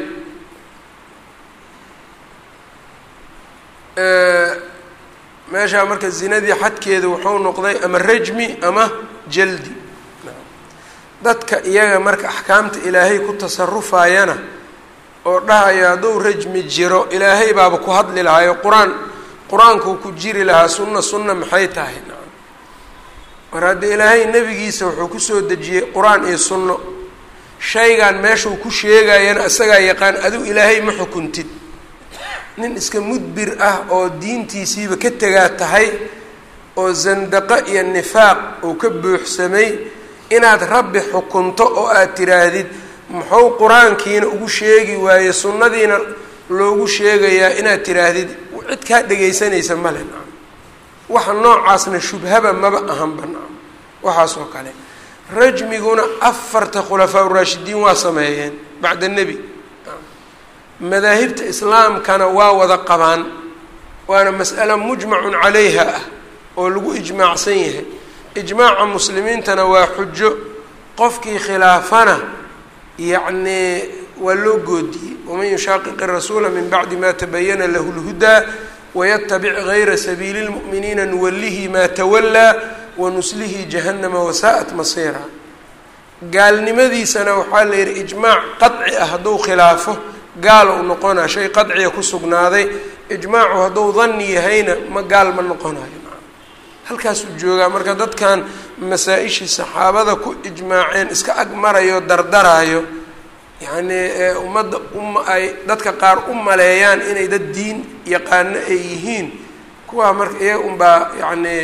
meeshaa marka zinadii xadkeeda wuxuu noqday ama rajmi ama jaldi dadka iyaga marka axkaamta ilaahay ku tasarufayana oo dhahayo hadduu rajmi jiro ilaahay baaba ku hadli lahayo qur-aan qur-aankuu ku jiri lahaa sunna sunna maxay tahay mar haddii ilaahay nebigiisa wuxuu kusoo dejiyey qur-aan iyo sunno shaygan meeshuu ku sheegayana isagaa yaqaan adigu ilaahay ma xukuntid nin iska mudbir ah oo diintiisiiba ka tegaa tahay oo zandaqo iyo nifaaq uu ka buuxsamay inaad rabbi xukunto oo aad tiraahdid muxuu qur-aankiina ugu sheegi waaye sunnadiina loogu sheegayaa inaad tiraahdid cid kaa dhegaysanaysa male nacam waxa noocaasna shubhaba maba ahanba nacam waxaas oo kale rajmiguna afarta khulafaa uraashidiin waa sameeyeen bacda nebi madaahibta islaamkana waa wada qabaan waana mas'alo mujmacun calayha ah oo lagu ijmaacsan yahay ijmaaca muslimiintana waa xujo qofkii khilaafana yacnii waa loo goodiyey waman yushaaqiqi rasuula min bacdi ma tabayana lahu lhudaa wayatabic gayra sabiili lmu'miniina nuwalihi maa tawallaa wanuslihi jahannama wasaa'at masiira gaalnimadiisana waxaa la yidhi ijmaac qadci ah hadduu khilaafo gaal u noqonaa shay qadciga ku sugnaaday ijmaacu hadduu danni yahayna ma gaal ma noqonayo halkaasuu joogaa marka dadkan masaa-ishii saxaabada ku ijmaaceen iska ag marayo dardaraayo yacnii ummadda uma ay dadka qaar u maleeyaan inay dad diin yaqaano ay yihiin kuwaa marka iyaga unbaa yacnii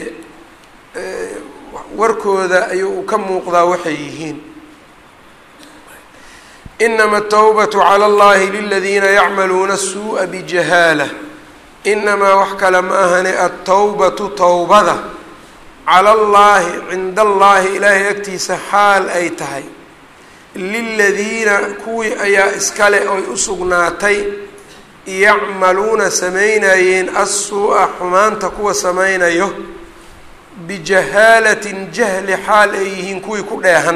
warkooda ayuu ka muuqdaa waxay yihiin inama atawbatu cala allahi liladiina yacmaluuna asuu'a bijahaala inamaa wax kale ma ahane altawbatu towbada cala allaahi cinda allaahi ilaahay agtiisa xaal ay tahay liladiina kuwii ayaa iskale oy u sugnaatay yacmaluuna samaynayeen assuu'a xumaanta kuwa samaynayo bijahaalatin jahli xaal ay yihiin kuwii ku dheehan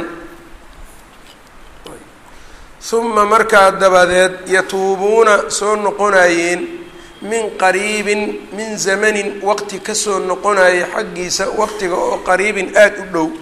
uma markaa dabadeed yatuubuuna soo noqonayeen min qariibin min zamanin waqti kasoo noqonaya xaggiisa waqtiga oo qariibin aada u dhow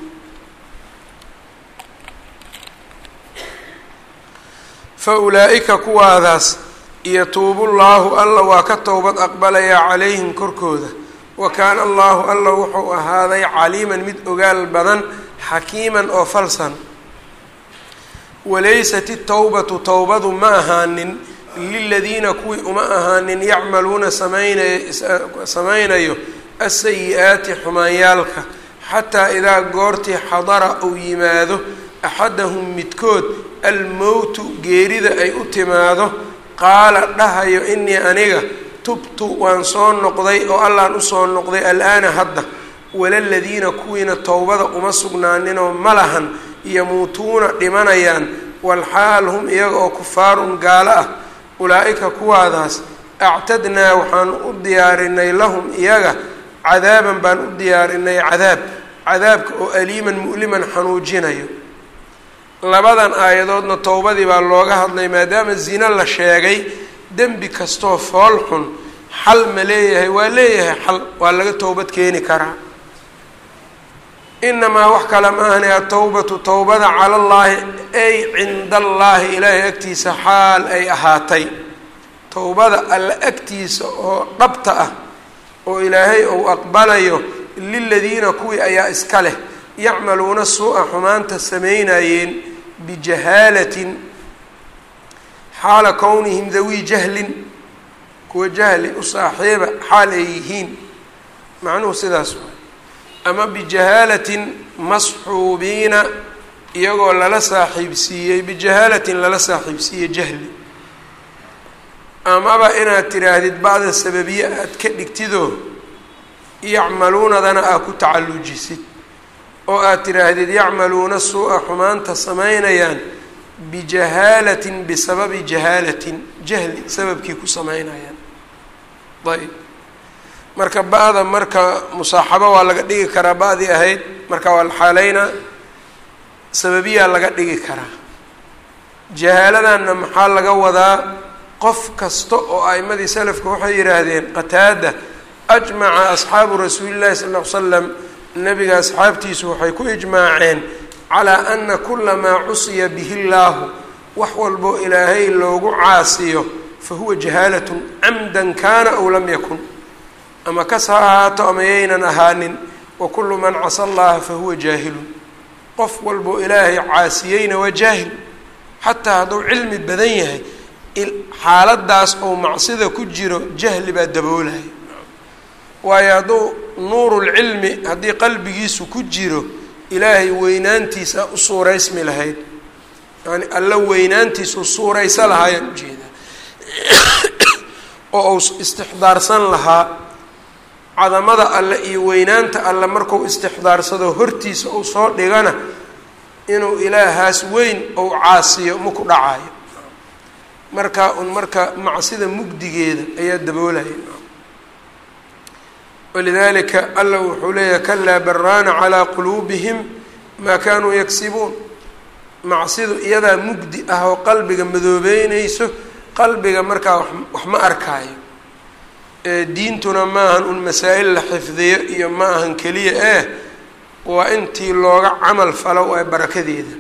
fa ulaa'ika kuwaadaas yatuubu llaahu alla waa ka towbad aqbalayaa calayhim korkooda wa kaana allaahu alla wuxuu ahaaday caliiman mid ogaal badan xakiiman oo falsan walaysat itawbatu towbadu ma ahaanin liladiina kuwii uma ahaanin yacmaluuna samaynay samaynayo asayi-aati xumaanyaalka xataa idaa goortii xadara uu yimaado axadahum midkood almowtu geerida ay u timaado qaala dhahayo inii aniga tubtu waan soo noqday oo allaan usoo noqday al-aana hadda walaladiina kuwiina towbada uma sugnaaninoo ma lahan yamuutuuna dhimanayaan walxaal hum iyaga oo kufaarun gaalo ah ulaa-ika kuwaadaas actadnaa waxaanu u diyaarinay lahum iyaga cadaaban baan u diyaarinay cadaab cadaabka oo aliiman mu'liman xanuujinayo labadan aayadoodna towbadii baa looga hadlay maadaama zino la sheegay dembi kastoo fool xun xal ma leeyahay waa leeyahay xal waa laga towbad keeni karaa inamaa wax kale ma ahani atowbatu towbada cala allaahi ay cinda allaahi ilaahay agtiisa xaal ay ahaatay towbada alla agtiisa oo dhabta ah oo ilaahay uu aqbalayo liladiina kuwii ayaa iska leh yacmaluuna suu-a xumaanta samaynayeen bijahaalatin xaala kownihim dawii jahlin kuwa jahli u saaxiiba xaal ay yihiin macnuhu sidaas waay ama bijahaalatin masxuubiina iyagoo lala saaxiibsiiyey bijahaalatin lala saaxiibsiiyey jahli amaba inaad tiraahdid bacda sababiye aad ka dhigtidoo yacmaluunadana aad ku tacallujisid oo aad tiraahdid yacmaluuna suu-a xumaanta samaynayaan bijahaalatin bisababi jahaalatin jahli sababkii ku samaynayaan ayb marka ba-da marka musaaxabo waa laga dhigi karaa ba-dii ahayd marka waa la xaaleynaa sababiyaa laga dhigi karaa jahaaladanna maxaa laga wadaa qof kasta oo a'imadii salafka waxay yidhaahdeen qataada ajmaca asxaabu rasuuli llahi sala ll ly slam nabiga asxaabtiisu waxay ku ijmaaceen calaa ana kula maa cusiya bihi llaahu wax walboo ilaahay loogu caasiyo fa huwa jahaalatun camdan kaana aw lam yakun ama kas ha ahaato ama yaynan ahaanin wa kullu man casa allaha fa huwa jaahilun qof walboo ilaahay caasiyeyna waa jaahil xataa hadduu cilmi badan yahay xaaladaas ou macsida ku jiro jahli baa daboolaya waayo hadduu nuurulcilmi haddii qalbigiisu ku jiro ilaahay weynaantiisa u suuraysmi lahayd yani alla weynaantiisu suuraysa lahaayaan ujeedaa oo uu istixdaarsan lahaa cadamada alle iyo weynaanta alle markuu istixdaarsado hortiisa uu soo dhigana inuu ilaahaas weyn ou caasiyo ma ku dhacayo markaa un marka macsida mugdigeeda ayaa daboolaya walidalika alla wuxuu leeyahay kalaa baraana calaa quluubihim maa kaanuu yagsibuun macsidu iyadaa mugdi ah oo qalbiga madoobeyneyso qalbiga markaa wax ma arkaayo diintuna ma ahan un masaa-il la xifdiyo iyo ma ahan keliya eh waa intii looga camal falo ee barakadeeda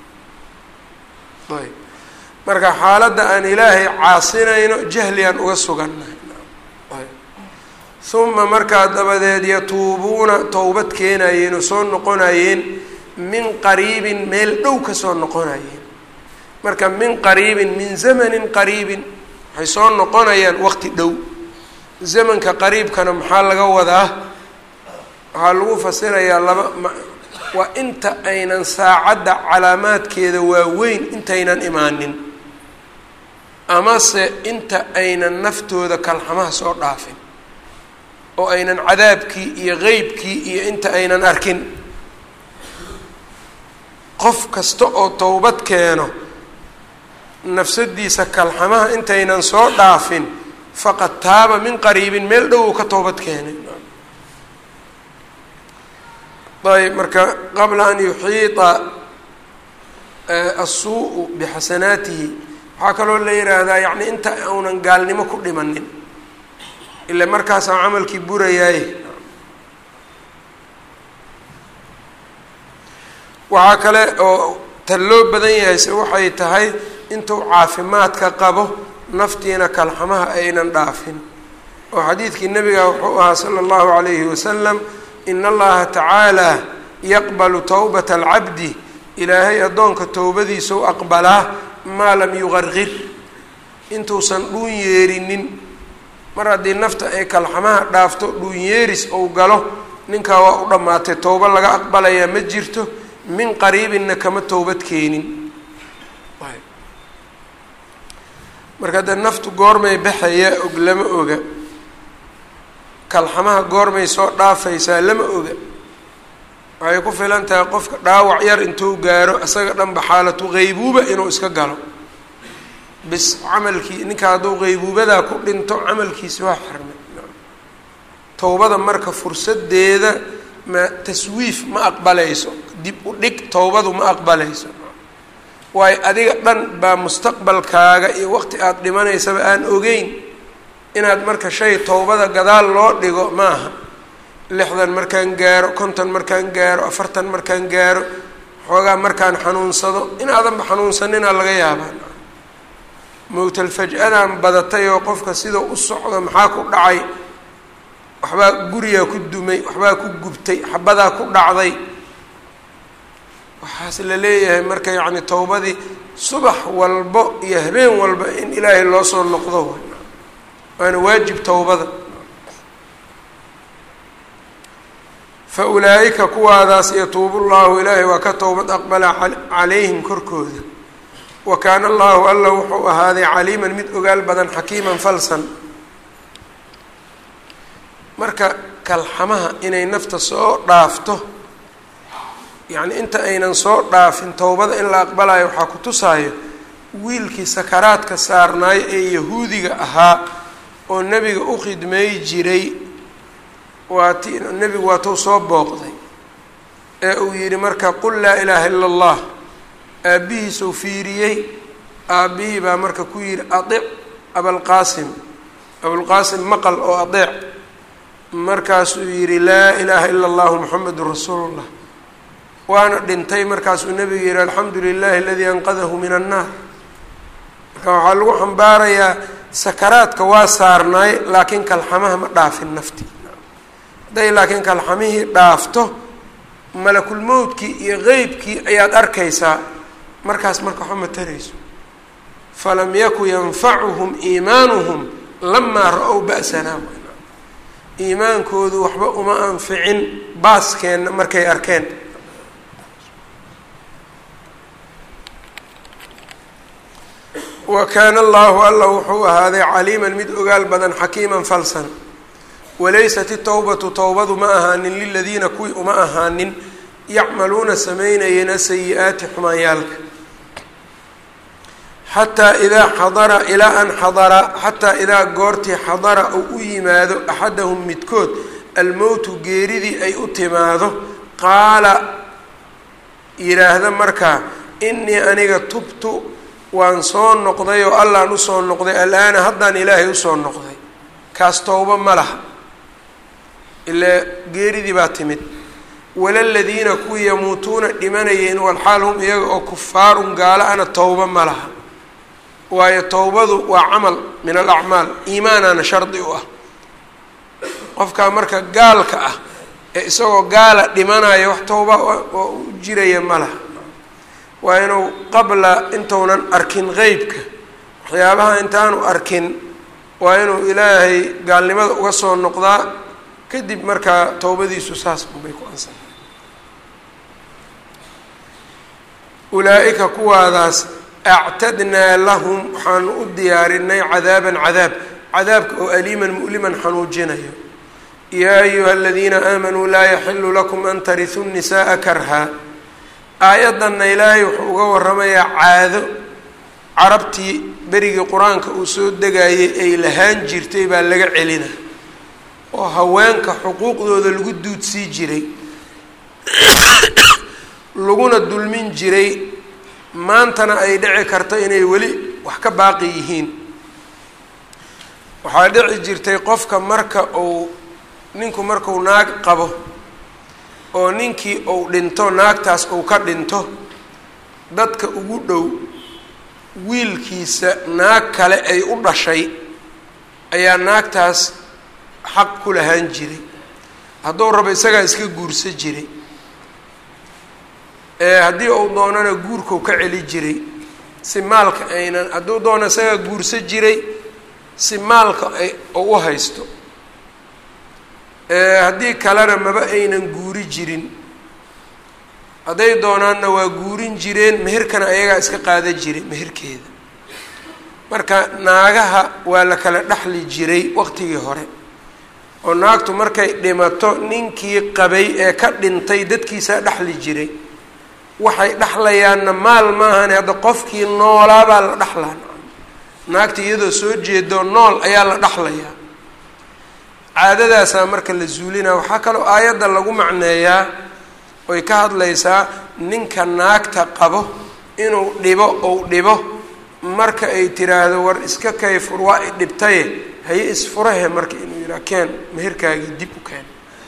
ayb marka xaaladda aan ilaahay caasinayno jahligaan uga sugannahay uma markaa dabadeed yatuubuuna towbad keenayeen oo soo noqonayeen min qariibin meel dhow ka soo noqonayeen marka min qariibin min zamanin qariibin waxay soo noqonayaan waqti dhow zamanka qariibkana maxaa laga wadaa waxaa lagu fasirayaa laba waa inta aynan saacadda calaamaadkeeda waaweyn intaynan imaanin amase inta aynan naftooda kalxamaha soo dhaafin oo aynan cadaabkii iyo qeybkii iyo inta aynan arkin qof kasta oo towbad keeno nafsadiisa kalxamaha intaynan soo dhaafin faqad taaba min qariibin meel dhow uu ka toobad keenay ayb marka qabla an yuxiita asuu bixasanaatihi waxaa kaloo la yidhaahdaa yacni inta uunan gaalnimo ku dhimanin ila markaasaa camalkii burayaaye waxaa kale oo ta loo badan yahay se waxay tahay intuu caafimaadka qabo naftiina kalxamaha aynan dhaafin oo xadiidkii nabiga wuxuu ahaa sala allahu calayhi wasalam in allaha tacaala yaqbalu towbata alcabdi ilaahay addoonka towbadiisa u aqbalaa maa lam yuqarqir intuusan dhuun yeerinin mar haddii nafta ay kalxamaha dhaafto dhuun yeeris ou galo ninkaa waa u dhammaatay towbo laga aqbalayaa ma jirto min qariibinna kama towbad keenin marka haddee naftu goormay baxayaa og lama oga kalxamaha goormay soo dhaafaysaa lama oga waxay ku filan tahay qofka dhaawac yar intuu gaaro isaga dhanba xaalatu qeybuuba inuu iska galo bis camalkii ninka hadduu qeybuubadaa ku dhinto camalkiisi waa xirmay towbada marka fursadeeda ma taswiif ma aqbalayso dib u dhig towbadu ma aqbalayso waayo adiga dhan baa mustaqbalkaaga iyo waqti aada dhimanaysaba aan ogeyn inaad marka shay towbada gadaal loo dhigo maaha lixdan markaan gaaro konton markaan gaaro afartan markaan gaaro xoogaa markaan xanuunsado inaadanba xanuunsaninaa laga yaabaa mowtal faj-adan badatay oo qofka sida u socdo maxaa ku dhacay waxbaa gurigaa ku dumay waxbaa ku gubtay xabadaa ku dhacday waxaas la leeyahay marka yacni towbadii subax walbo iyo habeen walba in ilaahay loo soo noqdo waana waajib towbada fa ulaa'ika kuwaadaas yatuubu llahu ilaahay waa ka towbad aqbala calayhim korkooda wa kaana allahu alla wuxuu ahaaday caliiman mid ogaal badan xakiiman falsan marka kalxamaha inay nafta soo dhaafto yacni inta aynan soo dhaafin towbada in la aqbalayo waxaa ku tusaayo wiilkii sakaraadka saarnaayo ee yahuudiga ahaa oo nebiga u khidmeey jiray waati nebigu waatuu soo booqday ee uu yidhi marka qul laa ilaaha ila allah aabbihiisuu fiiriyey aabbihii baa marka ku yidhi adic abalqaasim abulqaasim maqal oo adeec markaasuu yidhi laa ilaaha ila allahu muxamedun rasuulullah waana dhintay markaasuu nebigu yihi alxamdu lilahi aladii anqadahu min annaar marka waxaa lagu xambaarayaa sakaraadka waa saarnaay laakiin kalxamaha ma dhaafin nafti hadday laakiin kalxamihii dhaafto malakulmowdkii iyo qeybkii ayaad arkaysaa markaas marka waxba ma tarayso falam yaku yanfacuhum iimaanuhum lamaa ra-ow ba'sanaa iimaankoodu waxba uma anficin baaskeenna markay arkeen wa kaana allahu alla wuxuu ahaaday caliiman mid ogaal badan xakiiman falsan walaysat itowbatu towbadu ma ahaanin liladiina kuwii uma ahaanin yacmaluuna samaynayeen asayi-aati xumaanyaalka xataa idaa xadara ilaa an xadara xataa idaa goortii xadara uu u yimaado axadahum midkood almowtu geeridii ay u timaado qaala yidhaahda markaa inii aniga tubtu waan soo noqday oo allaan usoo noqday alaana haddaan ilaahay usoo noqday kaas towbo ma laha ilaa geeridii baa timid walaladiina kuwii yamuutuuna dhimanayeen walxaal hum iyaga oo kufaarun gaala ana towbo ma laha waayo towbadu waa camal min alacmaal iimaanaana shardi u ah qofkaa marka gaalka ah ee isagoo gaala dhimanaya wax towba oo u jiraya ma laha waa inuu qabla intuunan arkin qeybka waxyaabaha intaanu arkin waa inuu ilaahay gaalnimada uga soo noqdaa kadib markaa towbadiisu saas unbay ku ansa ulaa-ika kuwaadaas actadnaa lahum waxaanu u diyaarinay cadaaban cadaab cadaabka oo aliiman mu'liman xanuujinayo yaa ayuha aladiina aamanuu laa yaxilu lakum an tarisuu nisaءa karha aayaddanna ilaahay wuxuu uga waramayaa caado carabtii berigii qur-aanka uu soo degayay ay lahaan jirtay baa laga celina oo haweenka xuquuqdooda lagu duudsii jiray laguna dulmin jiray maantana ay dhici karto inay weli wax ka baaqi yihiin waxaa dhici jirtay qofka marka uu ninku marku naag qabo oo ninkii uu dhinto naagtaas uu ka dhinto dadka ugu dhow wiilkiisa naag kale ay u dhashay ayaa naagtaas xaq ku lahaan jiray hadduu rabo isagaa iska guursa jiray haddii uu doonana guurkau ka celi jiray si maalka aynan hadduu doono isagaa guursa jiray si maalka ay u haysto haddii kalena maba aynan guuri jirin hadday doonaanna waa guurin jireen meherkana ayagaa iska qaada jiray meherkeeda marka naagaha waa la kala dhexli jiray waqtigii hore oo naagtu markay dhimato ninkii qabay ee ka dhintay dadkiisaa dhexli jiray waxay dhexlayaanna maal maahane hadda qofkii noolaabaa la dhexlaa naagta iyadoo soo jeedoo nool ayaa la dhexlayaa caadadaasaa marka la zuulinaa waxaa kaloo aayadda lagu macneeyaa oy ka hadlaysaa ninka naagta qabo inuu dhibo ou dhibo marka ay tiraahdo war iska kayfur waa i dhibtaye haye isfurahe marka inuu yidhaha keen meherkaagii dib u keen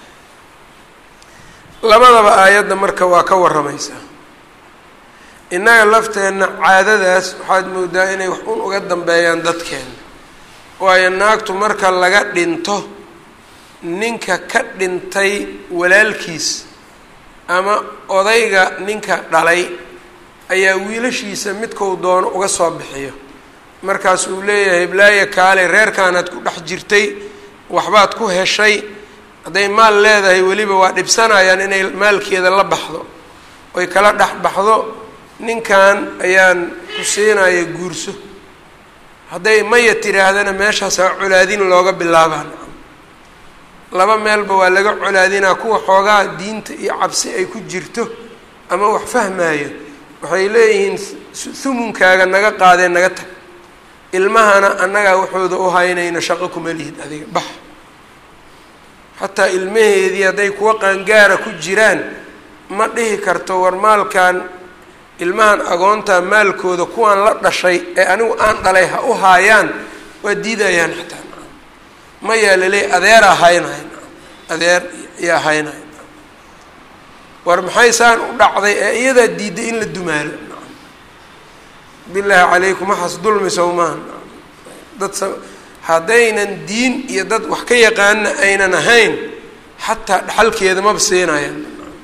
labadaba aayadda marka waa ka warramaysaa innaga lafteenna caadadaas waxaad moodaa inay wax un uga dambeeyaan dadkeena waayo naagtu marka laga dhinto ninka ka dhintay walaalkiis ama odayga ninka dhalay ayaa wiilashiisa midkou doono uga soo bixiyo markaas uu leeyahay hiblaaye kaale reerkaanaad ku dhex jirtay waxbaad ku heshay hadday maal leedahay weliba waa dhibsanayaan inay maalkeeda la baxdo oy kala dhex baxdo ninkan ayaan ku siinaya guurso hadday maya tiraahdana meeshaasaa colaadin looga bilaabaan laba meelba waa laga colaadinaa kuwa xoogaa diinta iyo cabsi ay ku jirto ama wax fahmaayo waxay leeyihiin humunkaaga naga qaadee naga tag ilmahana annagaa waxooda u haynayna shaqo kuma lihid adiga bax xataa ilmaheedii hadday kuwa qaangaara ku jiraan ma dhihi karto war maalkan ilmahan agoontaa maalkooda kuwaan la dhashay ee anigu aan dhalay ha u haayaan waa diidayaan xataa mayaa laleey adeeraa haynay adeer yaa haynay war maxay saan u dhacday ee iyadaa diiday in la dumaalo bilaahi calaykum waxaas dulmi sow maaha dad haddaynan diin iyo dad wax ka yaqaana aynan ahayn xataa dhaxalkeeda maba siinayaan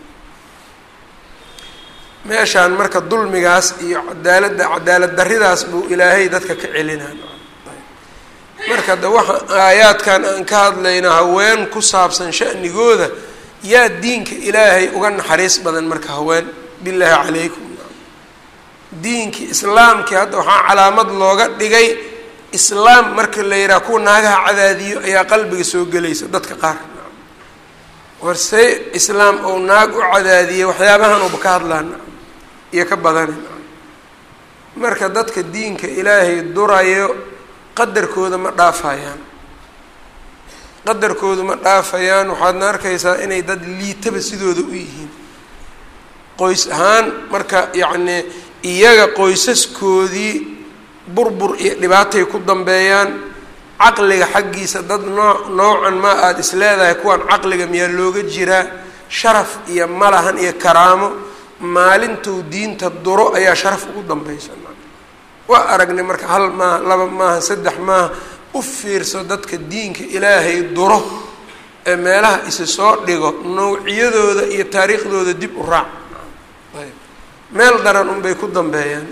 meeshaan marka dulmigaas iyo cadaaladda cadaalad darridaas buu ilaahay dadka ka celinaa marka de waxa aayaadkan aan ka hadlayna haween ku saabsan sha'nigooda yaa diinka ilaahay uga naxariis badan marka haween bilaahi calaykum diinkii islaamkii hadda waxaa calaamad looga dhigay islaam marka la yidhaha kuwa naagaha cadaadiyo ayaa qalbiga soo gelaysa dadka qaar warsee islaam ou naag u cadaadiyay waxyaabahan uba ka hadlaan iyo ka badana marka dadka diinka ilaahay durayo qadarkooda ma dhaafayaan qadarkooda ma dhaafayaan waxaadna arkaysaa inay dad liitaba sidooda u yihiin qoys ahaan marka yacnii iyaga qoysaskoodii burbur iyo dhibaatay ku dambeeyaan caqliga xaggiisa dad noo noocan ma aada is leedahay kuwan caqliga miyaa looga jiraa sharaf iyo malahan iyo karaamo maalintuu diinta duro ayaa sharaf ugu dambeysa waa aragnay marka hal maaha laba maaha saddex maaha u fiirso dadka diinka ilaahay duro ee meelaha isi soo dhigo nawciyadooda iyo taariikhdooda dib u raac ayb meel daran unbay ku dambeeyaan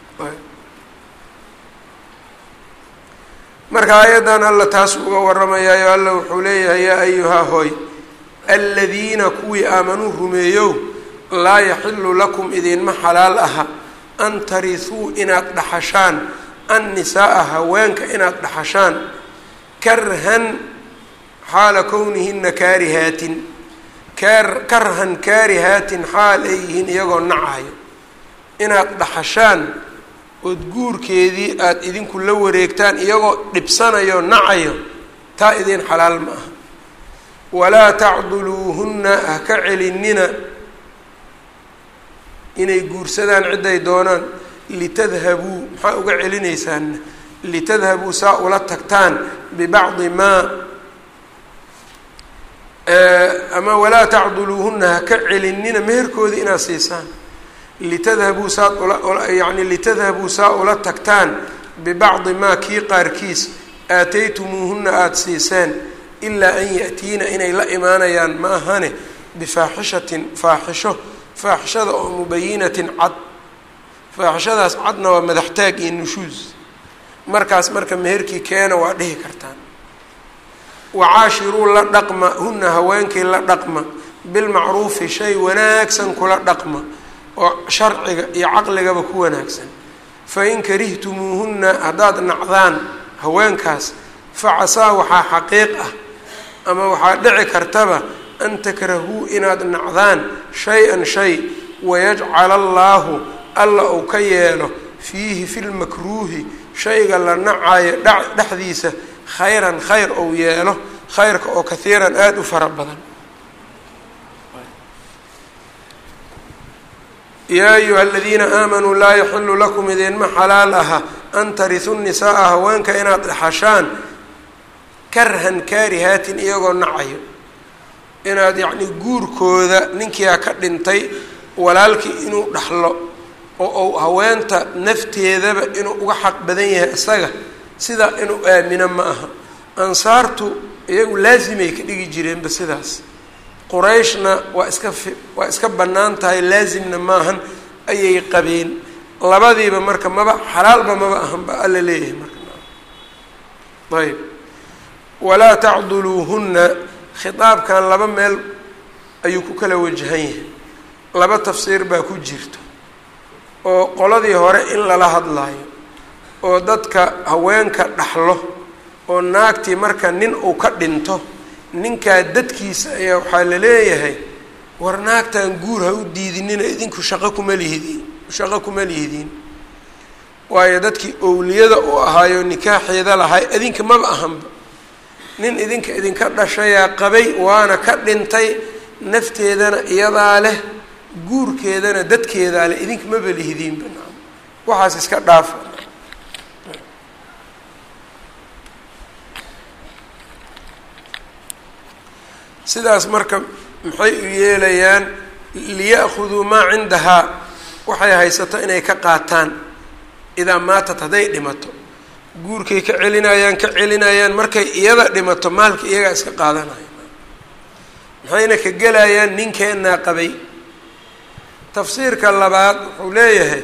marka aayaddan alla taas uga warramayaayo alla wuxuu leeyahay yaa ayuhaa hooy aladiina kuwii aamanuu rumeeyow laa yaxilu lakum idinma xalaal aha an tarisuu inaad dhaxashaan annisaaa haweenka inaad dhaxashaan karhan xaala kownihina kaarihaatin kar karhan kaarihaatin xaal ay yihiin iyagoo nacayo inaad dhaxashaan ood guurkeedii aada idinku la wareegtaan iyagoo dhibsanayo nacayo taa idin xalaal ma aha walaa tacduluuhunna ha ka celinina inay guursadaan cidday doonaan litadhabuu maxaa uga celinaysaanna litadhabuu saa ula tagtaan bibacdi maa ama walaa tacduluuhunna ha ka celinina meherkoodii inaad siisaan litadhabuu saad ula yani litadhabuu saa ula tagtaan bibacdi maa kii qaarkiis aataytumuuhunna aada siiseen ilaa an ya'tiina inay la imaanayaan ma ahane bifaaxishatin faaxisho faaxishada oo mubayinatin cad faaxishadaas cadna waa madaxtaag iyo nushuus markaas marka meherkii keena waa dhihi kartaan wacaashiruu la dhaqma huna haweenkii la dhaqma bilmacruufi shay wanaagsan kula dhaqma oo sharciga iyo caqligaba ku wanaagsan fain karihtumuuhunna haddaad nacdaan haweenkaas facasaa waxaa xaqiiq ah ama waxaa dhici kartaba an takrahuu inaad nacdaan shay-an shay wayajcala allaahu alla uu ka yeelo fiihi fi lmakruuhi shayga la nacayo dhexdiisa khayran khayr ou yeelo khayrka oo kahiiran aada u fara badan yaa ayuha aladiina aamanuu laa yaxilu lakum idinma xalaal aha an tarisu nisaaa haweenka inaad dhaxashaan karhan kaarihaatin iyagoo nacayo inaad yacni guurkooda ninkiia ka dhintay walaalkii inuu dhaxlo oo uu haweenta nafteedaba inuu uga xaq badan yahay isaga sidaa inuu aamino ma aha ansaartu iyagu laasimay ka dhigi jireenba sidaas qurayshna waa iska fi waa iska bannaan tahay laasimna maahan ayay qabeen labadiiba marka maba xalaalba maba ahan ba alla leeyahay marka ayb walaa tacduluuhunna khitaabkan laba meel ayuu ku kala wajahan yahay laba tafsiir baa ku jirto oo qoladii hore in lala hadlaayo oo dadka haweenka dhaxlo oo naagtii marka nin uu ka dhinto ninkaa dadkiisa ayaa waxaa la leeyahay war naagtan guur ha u diidinina idinku shaqo kuma lihidiin shaqo kuma lihidiin waayo dadkii owliyada u ahaayo nikaaxeeda lahay idinka maba ahanba nin idinka idinka dhashayaa qabay waana ka dhintay nafteedana iyadaa leh guurkeedana dadkeedaa leh idinka maba lihidiinba waxaas iska dhaafa sidaas marka maxay u yeelayaan liya'khuduu maa cindahaa waxay haysato inay ka qaataan idaa maatat hadday dhimato guurkay ka celinayaan ka celinayaan markay iyada dhimato maalka iyagaa iska qaadanaya maxayna ka gelayaan ninkeenaa qabay tafsiirka labaad wuxuu leeyahay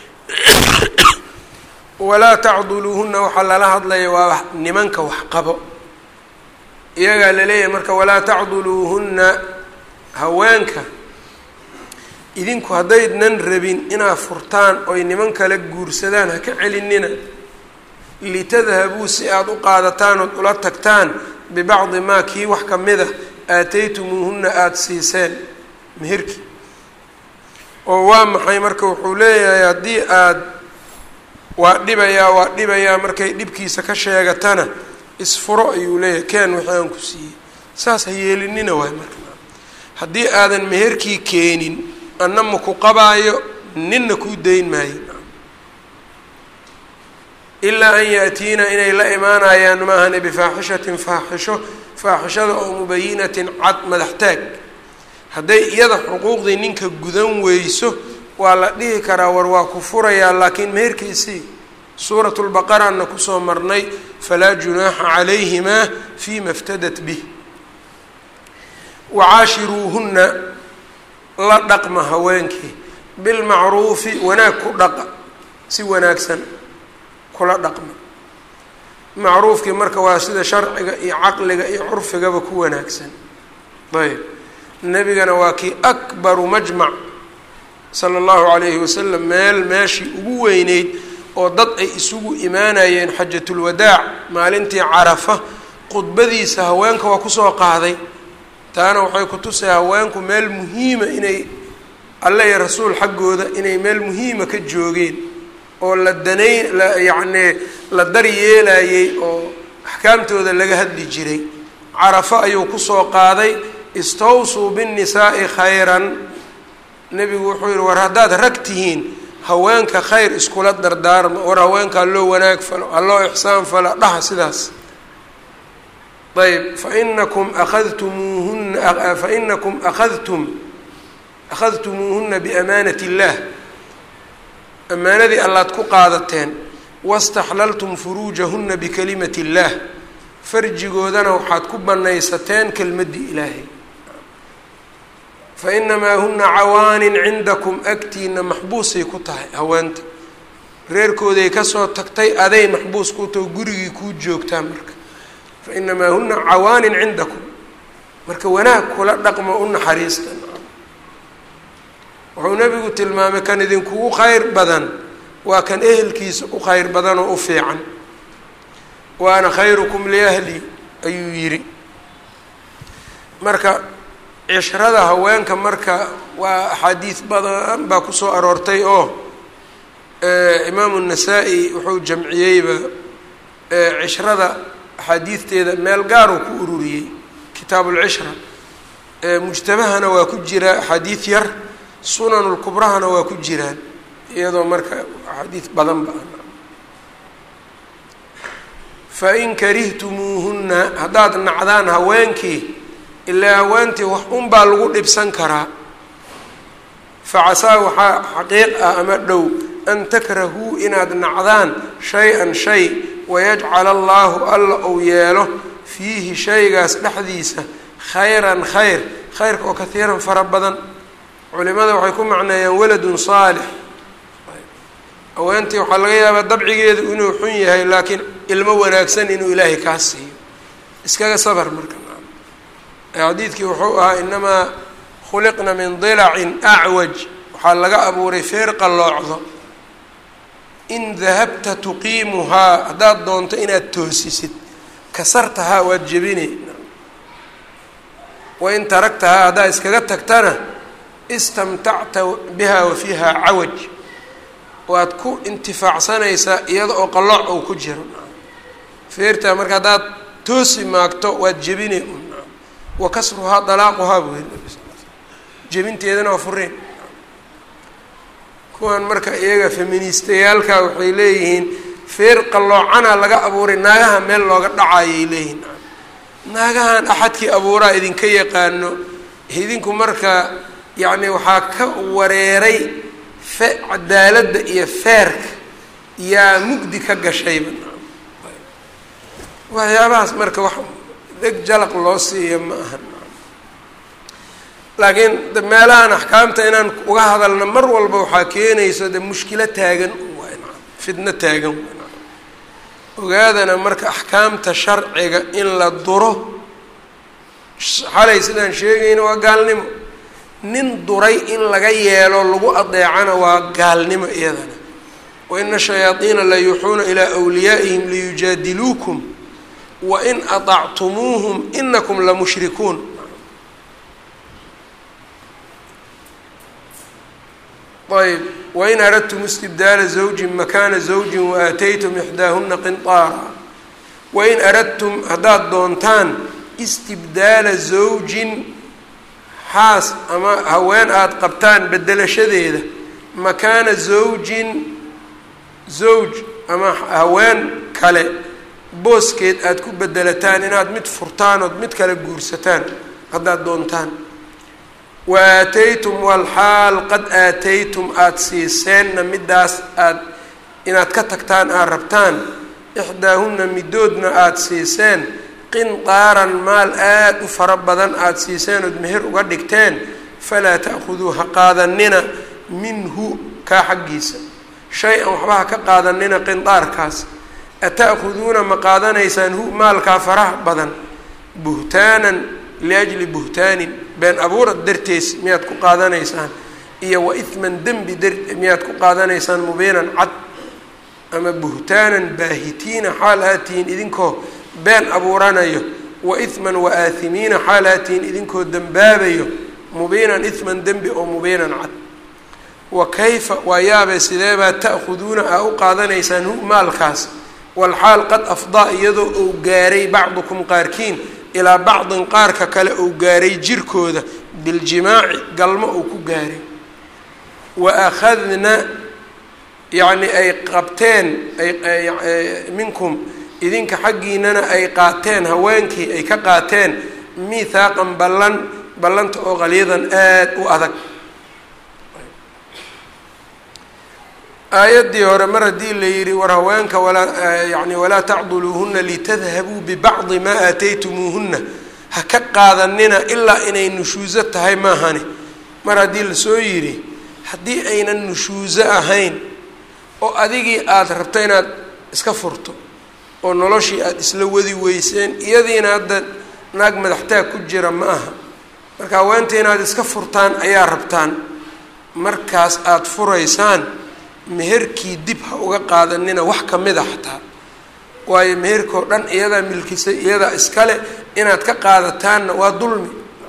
walaa tacduluuhunna waxaa lala hadlaya waa nimanka wax qabo iyagaa laleeyahay marka walaa tacduluuhunna haweenka idinku haddaydnan rabin inaad furtaan oy niman kale guursadaan ha ka celinina litadhabuu si aada u qaadataan ood ula tagtaan bibacdi maa kii wax ka mid a aataytumuuhunna aada siiseen meherki oo waa maxay marka wuxuu leeyahay haddii aada waa dhibayaa waa dhibayaa markay dhibkiisa ka sheegatana isfuro ayuu leeyahay keen wixii aan ku siiyey saas ha yeelinina waay marka haddii aadan meherkii keenin anna ma ku qabaayo ninna kuu dayn maayo ilaa an yaatiina inay la imaanayaan maahane bifaaxishatin faaxisho faaxishada oo mubayinatin cad madaxtaag hadday iyada xuquuqdii ninka gudan weyso waa la dhihi karaa war waa ku furayaa laakiin meherkiisii suurat lbaqaraana kusoo marnay falaa junaaxa calayhimaa fima iftadat bih wacaashiruuhunna la dhaqma haweenkii bilmacruufi wanaag ku dhaqa si wanaagsan kula dhaqma macruufkii marka waa sida sharciga iyo caqliga iyo curfigaba ku wanaagsan ayb nebigana waa kii akbaru majmac sala allahu calayhi wasalam meel meeshii ugu weyneyd oo dad ay isugu imaanayeen xajatulwadaac maalintii carafa khudbadiisa haweenka waa kusoo qaaday taana waxay ku tusay haweenku meel muhiima inay alle iyo rasuul xaggooda inay meel muhiima ka joogeen oo la danay la yacnii la dar yeelayey oo axkaamtooda laga hadli jiray carafo ayuu kusoo qaaday istawsuu binnisaa'i khayran nebigu wuxuu yihi war haddaad rag tihiin haweenka khayr iskula dardaarma war haweenka haloo wanaag falo haloo ixsaan falo dhaha sidaas ayb fainakum akhadtumuuhuna fainakum akhadtum akhadtumuuhuna biamaanat اllah amaanadii allaad ku qaadateen waاstaxlaltum furuujahuna bikalimati اllah farjigoodana waxaad ku banaysateen kelmaddii ilaahay fainamaa huna cawaanin cindakum agtiina maxbuusay ku tahay haweenta reerkooday kasoo tagtay aday maxbuus ku taho gurigii kuu joogtaa marka fainamaa huna cawaanin cindakum marka wanaag kula dhaqmo u naxariista wuxuu nebigu tilmaamay kan idinkugu khayr badan waa kan ehelkiisa u khayr badan oo u fiican wa ana khayrukum liahli ayuu yidhi marka cishrada haweenka marka waa axaadiis badan baa kusoo aroortay oo imaamu nasaa-i wuxuu jamciyeyba cishrada axaadiisteeda meel gaaruu ku ururiyey kitaab ulcishra mujtamahana waa ku jira axaadiis yar sunanulkubrahana waa ku jiraan iyadoo marka axaadiis badan ba fain karihtumuuhunna haddaad nacdaan haweenkii ilaa haweentii wax unbaa lagu dhibsan karaa facasaa waxaa xaqiiq ah ama dhow an takrahuu inaad nacdaan shay-an shay wayajcala allaahu alla uu yeelo fiihi shaygaas dhexdiisa khayran khayr khayrka oo kahiiran fara badan culimada waxay ku macneeyaan waladun saalix haweentii waxaa laga yaabaa dabcigeedu inuu xun yahay laakiin ilmo wanaagsan inuu ilaahay kaa siiyo iskaga sabar marka xadiidkii wuxuu ahaa inamaa khuliqna min dilacin acwaj waxaa laga abuuray feer qalloocdo in dahabta tuqiimuhaa haddaad doonto inaad toosisid kasartahaa waad jebine wain taragtahaa haddaad iskaga tagtana istamtacta biha wa fiiha cawaj waad ku intifaacsanaysaa iyada oo qallooc ou ku jiro feertaa marka haddaad toosi maagto waad jebine wa kasruhaa dalaaquhaa buu yiri nabi sal l jebinteedana waa fureen kuwan marka iyaga feministayaalka waxay leeyihiin feer qalloocana laga abuuray naagaha meel looga dhacayay leeyihiin naagahan axadkii abuuraa idinka yaqaano idinku marka yacni waxaa ka wareeray fe cadaaladda iyo feerka yaa mugdi ka gashayba waxyaabahaas marka wax dheg jalaq loo siiya ma aha laakiin meelahan axkaamta inaan uga hadalna mar walba waxaa keenayso de mushkilo taagan fidno taagan ogaadana marka axkaamta sharciga in la duro xalay sidaan sheegayna waa gaalnimo nin duray in laga yeelo lagu adeecana waa gaalnimo iyadana waina shayaadiina la yuuxuuna ilaa wliyaa'ihim liyujaadiluukum wain aطactumuuhum inakum lamushrikuun ayb wain aradtum istibdaala zawjin makaana zawjin waaataytum ixdaahuna qinطaara wain aradtum haddaad doontaan istibdaala zawjin xaas ama haween aada qabtaan bedelashadeeda makaana zawjin zawj ama haween kale booskeed aada ku bedelataan inaad mid furtaan ood mid kale guursataan haddaad doontaan wa aataytum walxaal qad aataytum aada siiseenna middaas aad inaad ka tagtaan aad rabtaan ixdaahunna midoodna aada siiseen qinqaaran maal aada u fara badan aada siiseen ood meher uga dhigteen falaa ta'khuduu ha qaadanina minhu kaa xaggiisa shay-an waxba ha ka qaadanina qindaarkaas ata'khuduuna ma qaadanaysaan hu maalkaa faraha badan buhtaanan liajli buhtaanin been abuurad dartees miyaad ku qaadanaysaan iyo wa ihman dembi dar miyaad ku qaadanaysaan mubiinan cad ama buhtaanan baahitiina xaal aatihiin idinkoo been abuuranayo wa ihman wa aahimiina xaal aatihiin idinkoo dembaabayo mubiinan ihman dembi oo mubiinan cad wa kayfa waa yaabee sideebaa ta'khuduuna aa u qaadanaysaan hu maalkaas walxaal qad afdaa iyadoo uu gaaray bacdukum qaarkiin ilaa bacdin qaarka kale uu gaaray jirkooda biljimaaci galmo uu ku gaaray wa akhadna yacni ay qabteen ay minkum idinka xaggiinana ay qaateen haweenkii ay ka qaateen miithaaqan ballan ballanta oo qaliidan aada u adag aayaddii hore mar haddii la yidhi war haweenka walaa yani walaa tacduluuhuna litadhabuu bibacdi maa aataytumuuhuna ha ka qaadanina ilaa inay nushuuso tahay maahani mar haddii lasoo yidhi haddii aynan nushuuso ahayn oo adigii aada rabto inaad iska furto oo noloshii aada isla wadi weyseen iyadiina hadda naag madaxtaag ku jira ma aha marka haweenta inaad iska furtaan ayaa rabtaan markaas aada furaysaan meherkii dib ha uga qaadanina wax ka mid a xataa waayo meherkao dhan iyadaa milkisay iyadaa iskale inaad ka qaadataanna waa dulmi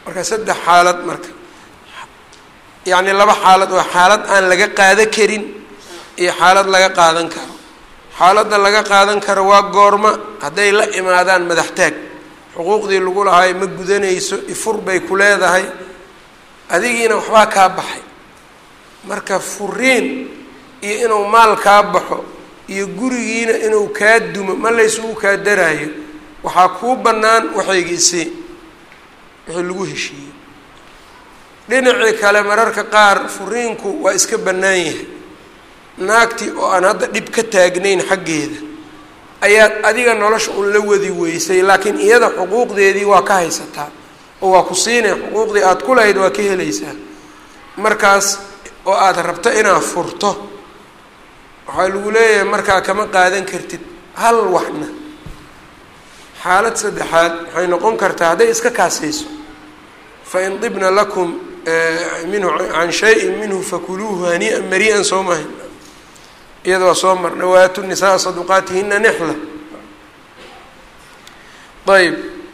marka saddex xaalad marka yacni laba xaalad waa xaalad aan laga qaada karin iyo xaalad laga qaadan karo xaaladda laga qaadan karo waa goorma hadday la imaadaan madaxtaag xuquuqdii lagu lahaay ma gudanayso ifur bay ku leedahay adigiina waxbaa kaa baxay marka furiin iyo inuu maal kaa baxo iyo gurigiina inuu kaa dumo ma laysugu kaa daraayo waxaa kuu bannaan waxaygiisii wixii lagu heshiiyey dhinacii kale mararka qaar furiinku waa iska bannaan yahay naagtii oo aan hadda dhib ka taagnayn xaggeeda ayaad adiga nolosha un la wadi weysay laakiin iyada xuquuqdeedii waa ka haysataa oo waa ku siinay xuquuqdii aada ku lahayd waa ka helaysaa markaas oo aada rabto inaad furto waxaa lagu leeyahay markaa kama qaadan kartid hal waxna xaalad saddexaad waxay noqon kartaa hadday iska kaasayso fain dibna lakum minhu can shayin minhu fakuluuhu hanii'an marii'an soo mahay iyada waa soo marna waatu nisaa saduqaatihina nexla ayb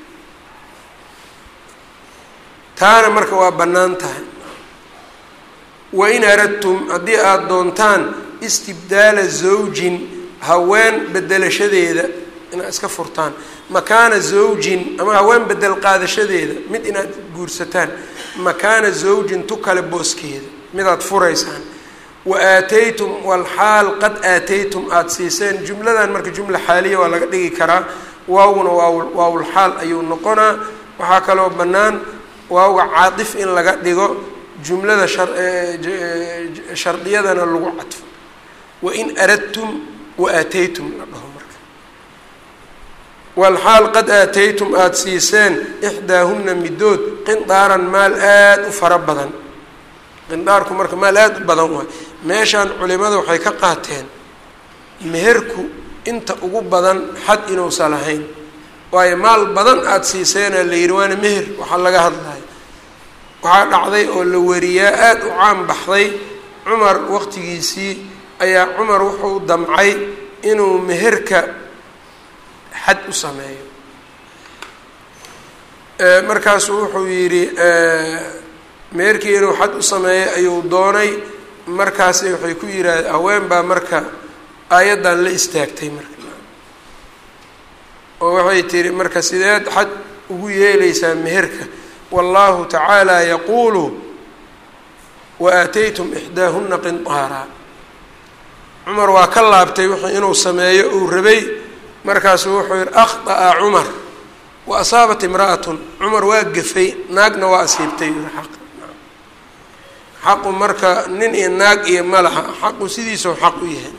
taana marka waa bannaan tahay wain aradtum haddii aada doontaan istibdaala zawjin haween bedelashadeeda inaad iska furtaan makaana zawjin ama haween bedel qaadashadeeda mid inaad guursataan makaana zawjin tu kale booskeeda midaad furaysaan wa aataytum walxaal qad aataytum aada siiseen jumladan marka jumla xaaliya waa laga dhigi karaa waawguna waaw waawlxaal ayuu noqonaa waxaa kaloo bannaan waawga caatif in laga dhigo jumlada shardiyadana lagu cadfo wain aradtum wa aataytum la dhaho marka walxaal qad aataytum aada siiseen ixdaahunna midood qindaaran maal aada u fara badan qindaarku marka maal aada u badan waay meeshaan culimada waxay ka qaateen meherku inta ugu badan xad inuusan lahayn waayo maal badan aada siiseenaa la yidhi waana meher waxaa laga hadlaya waxaa dhacday oo la wariyaa aada u caan baxday cumar waqtigiisii ayaa cumar wuxuu damcay inuu meherka xad u sameeyo markaasuu wuxuu yidhi meherkii inuu xad u sameeyo ayuu doonay markaasi waxay ku yidhaahde haween baa marka aayaddan la istaagtay marka oo waxay tihi marka sideed xad ugu yeelaysaa meherka wallahu tacaala yaquulu wa aataytum ixdaahuna qindaaraa cumar waa ka laabtay wixii inuu sameeyo uu rabay markaasuu wuxuu yihi akhطa'a cumar wa asaabat imra'atun cumar waa gafay naagna waa asiibtay yii xaq xaqu marka nin iyo naag iyo malaha xaqu sidiisau xaq u yahay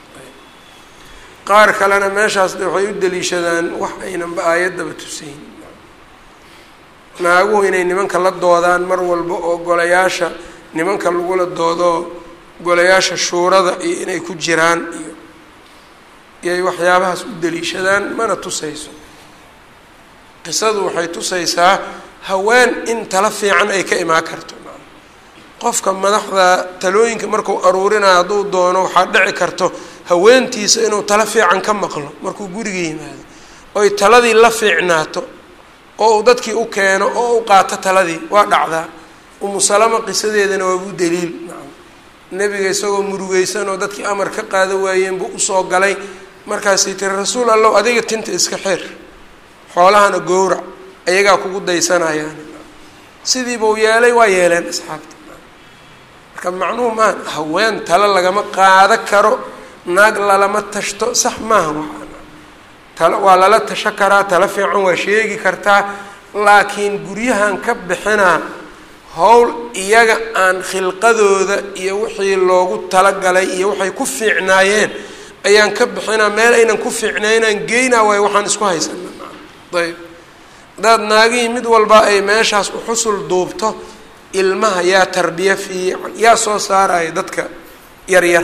qaar kalena meeshaas waxay u daliishadaan wax aynanba aayaddaba tusayn naaguhu inay nimanka la doodaan mar walba oo golayaasha nimanka lagula doodo golayaasha shuurada iyo inay ku jiraan iyo iyay waxyaabahaas u daliishadaan mana tusayso qisadu waxay tusaysaa haween in tala fiican ay ka imaan karto qofka madaxda talooyinka markuu aruurinayo hadduu doono waxaa dhici karto haweentiisa inuu tala fiican ka maqlo markuu guriga yimaado oy taladii la fiicnaato oo uu dadkii u keeno oo u qaato taladii waa dhacdaa umu salama qisadeedana waabu daliil nebiga isagoo murugeysan oo dadkii amar ka qaada waayeen buu usoo galay markaasay tiri rasuul allow adiga tinta iska xeer xoolahana gowrac ayagaa kugu daysanayaan sidiibuu yeelay waa yeeleen asxaabta marka macnuhu maa haween talo lagama qaado karo naag lalama tashto sax maaha waxaa talo waa lala tasho karaa talo fiican waa sheegi kartaa laakiin guryahan ka bixinaa howl iyaga aan khilqadooda iyo wixii loogu talagalay iyo waxay ku fiicnaayeen ayaan ka bixinaa meel aynan ku fiicnaynaan geynaa waayo waxaan isku haysana ayb haddaad naagihii mid walba ay meeshaas uxusul duubto ilmaha yaa tarbiya fiican yaa soo saaraya dadka yaryar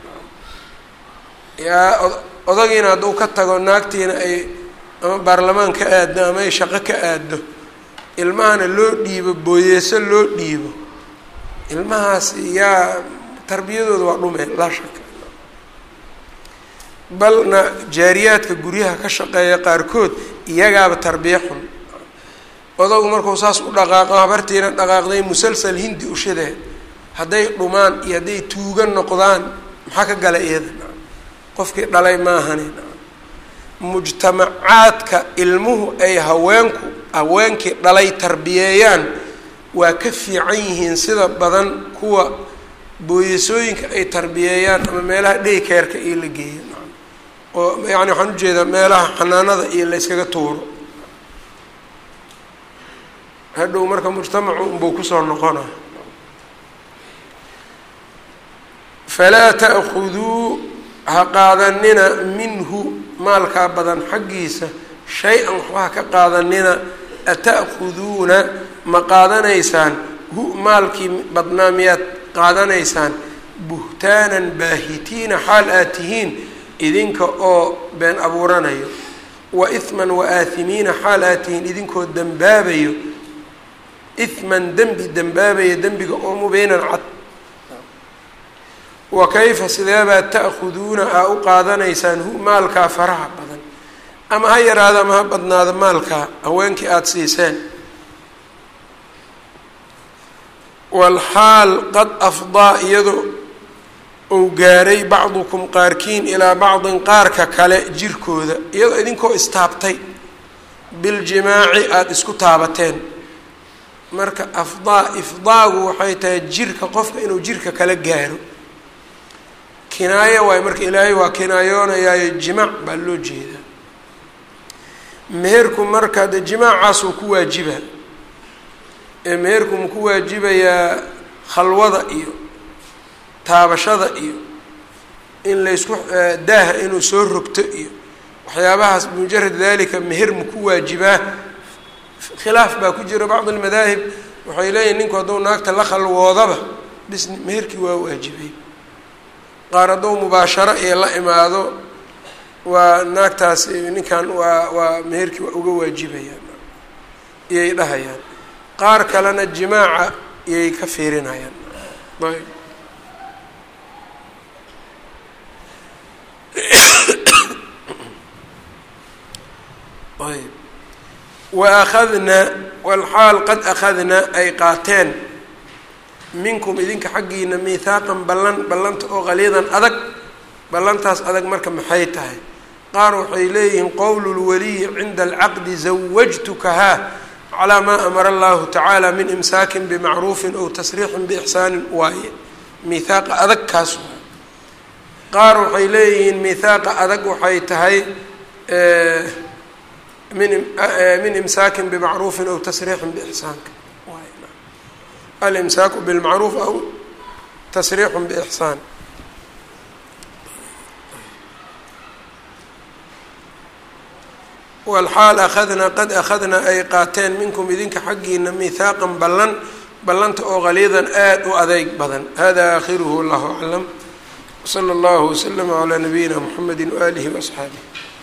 yaa odagiina hadduu ka tago naagtiina ay ama baarlamaan ka aaddo ama ay shaqo ka aaddo ilmahana loo dhiibo booyeeso loo dhiibo ilmahaas yaa tarbiyadooda waa dhumeen laa shaka balna jaariyaadka guryaha ka shaqeeya qaarkood iyagaaba tarbiya xun odagu markuu saas u dhaqaaqo habartiina dhaqaaqday musalsal hindi ushadee hadday dhumaan iyo hadday tuuga noqdaan maxaa ka gala iyada qofkii dhalay maahani mujtamacaadka ilmuhu ay haweenku haweenkii dhalay tarbiyeeyaan waa ka fiican yihiin sida badan kuwa booyasooyinka ay tarbiyeeyaan ama meelaha dhaykeerka iyo la geeyo oo yani waxaan ujeedaa meelaha xanaanada iyo la yskaga tuuro hadhow marka mujtamacu unbuu kusoo noqona falaa ta'khuduu ha qaadanina minhu maalkaa badan xaggiisa shay-an waxba ha ka qaadanina ata'khuduuna ma qaadanaysaan hu maalkii badnaa miyaad qaadanaysaan buhtaanan baahitiina xaal aad tihiin idinka oo been abuuranayo wa ihman wa aahimiina xaal aad tihiin idinkoo dembaabayo ihman dembi dembaabayo dembiga oo mubiinan cad wa kayfa sideebaad ta'khuduuna aa u qaadanaysaan hu maalkaa faraha badan ama ha yaraado ama ha badnaado maalkaa haweenkii aada siiseen walxaal qad afdaa iyadoo uu gaaray bacdukum qaarkiin ilaa bacdin qaarka kale jirkooda iyadoo idinkoo istaabtay biljimaaci aada isku taabateen marka afdaa ifdaagu waxay tahay jirka qofka inuu jirka kala gaaro kinaayo waayo marka ilaahay waa kinaayoonayaayo jimaac baa loo jeedaa meherku marka de jimaacaasuu ku waajiba ee meherku ma ku waajibayaa khalwada iyo taabashada iyo in laysku daaha inuu soo rogto iyo waxyaabahaas bimujarad dalika meher ma ku waajibaa khilaaf baa ku jira bacd almadaahib waxay leeyihin ninku hadduu naagta la khalwoodaba bis meherkii waa waajibay qaar hadduu mubaasharo iyo la imaado waa naagtaas ninkan waa waa meherkii waa uga waajibayaan iyay dhahayaan qaar kalena jimaaca iyay ka fiirinayaan ayb ayb wa akhadnaa walxaal qad akhadnaa ay qaateen minkum idinka xaggiina miithaaqan ballan ballanta oo qaliidan adag ballantaas adag marka maxay tahay qaar waxay leeyihiin qowlu lwaliyi cinda alcaqdi zawajtukahaa calaa maa amara allahu tacaala min imsaakin bimacruufin ow tasriixin biixsaanin waaye miithaaqa adag kaas waay qaar waxay leeyihiin miithaaqa adag waxay tahay min min imsaakin bimacruufin ow tasriixin biixsaanka alimsaaku bilmacruuf aw tasriixun biixsaan walxaal akhadnaa qad akhadnaa ay qaateen minkum idinka xaggiina mihaaqan ballan ballanta oo qaliidan aada u adeyg badan hada aakhiruhu wallahu aclam wsala allahu waslama calaa nabiyina mxamedi waaalihi waasxaabih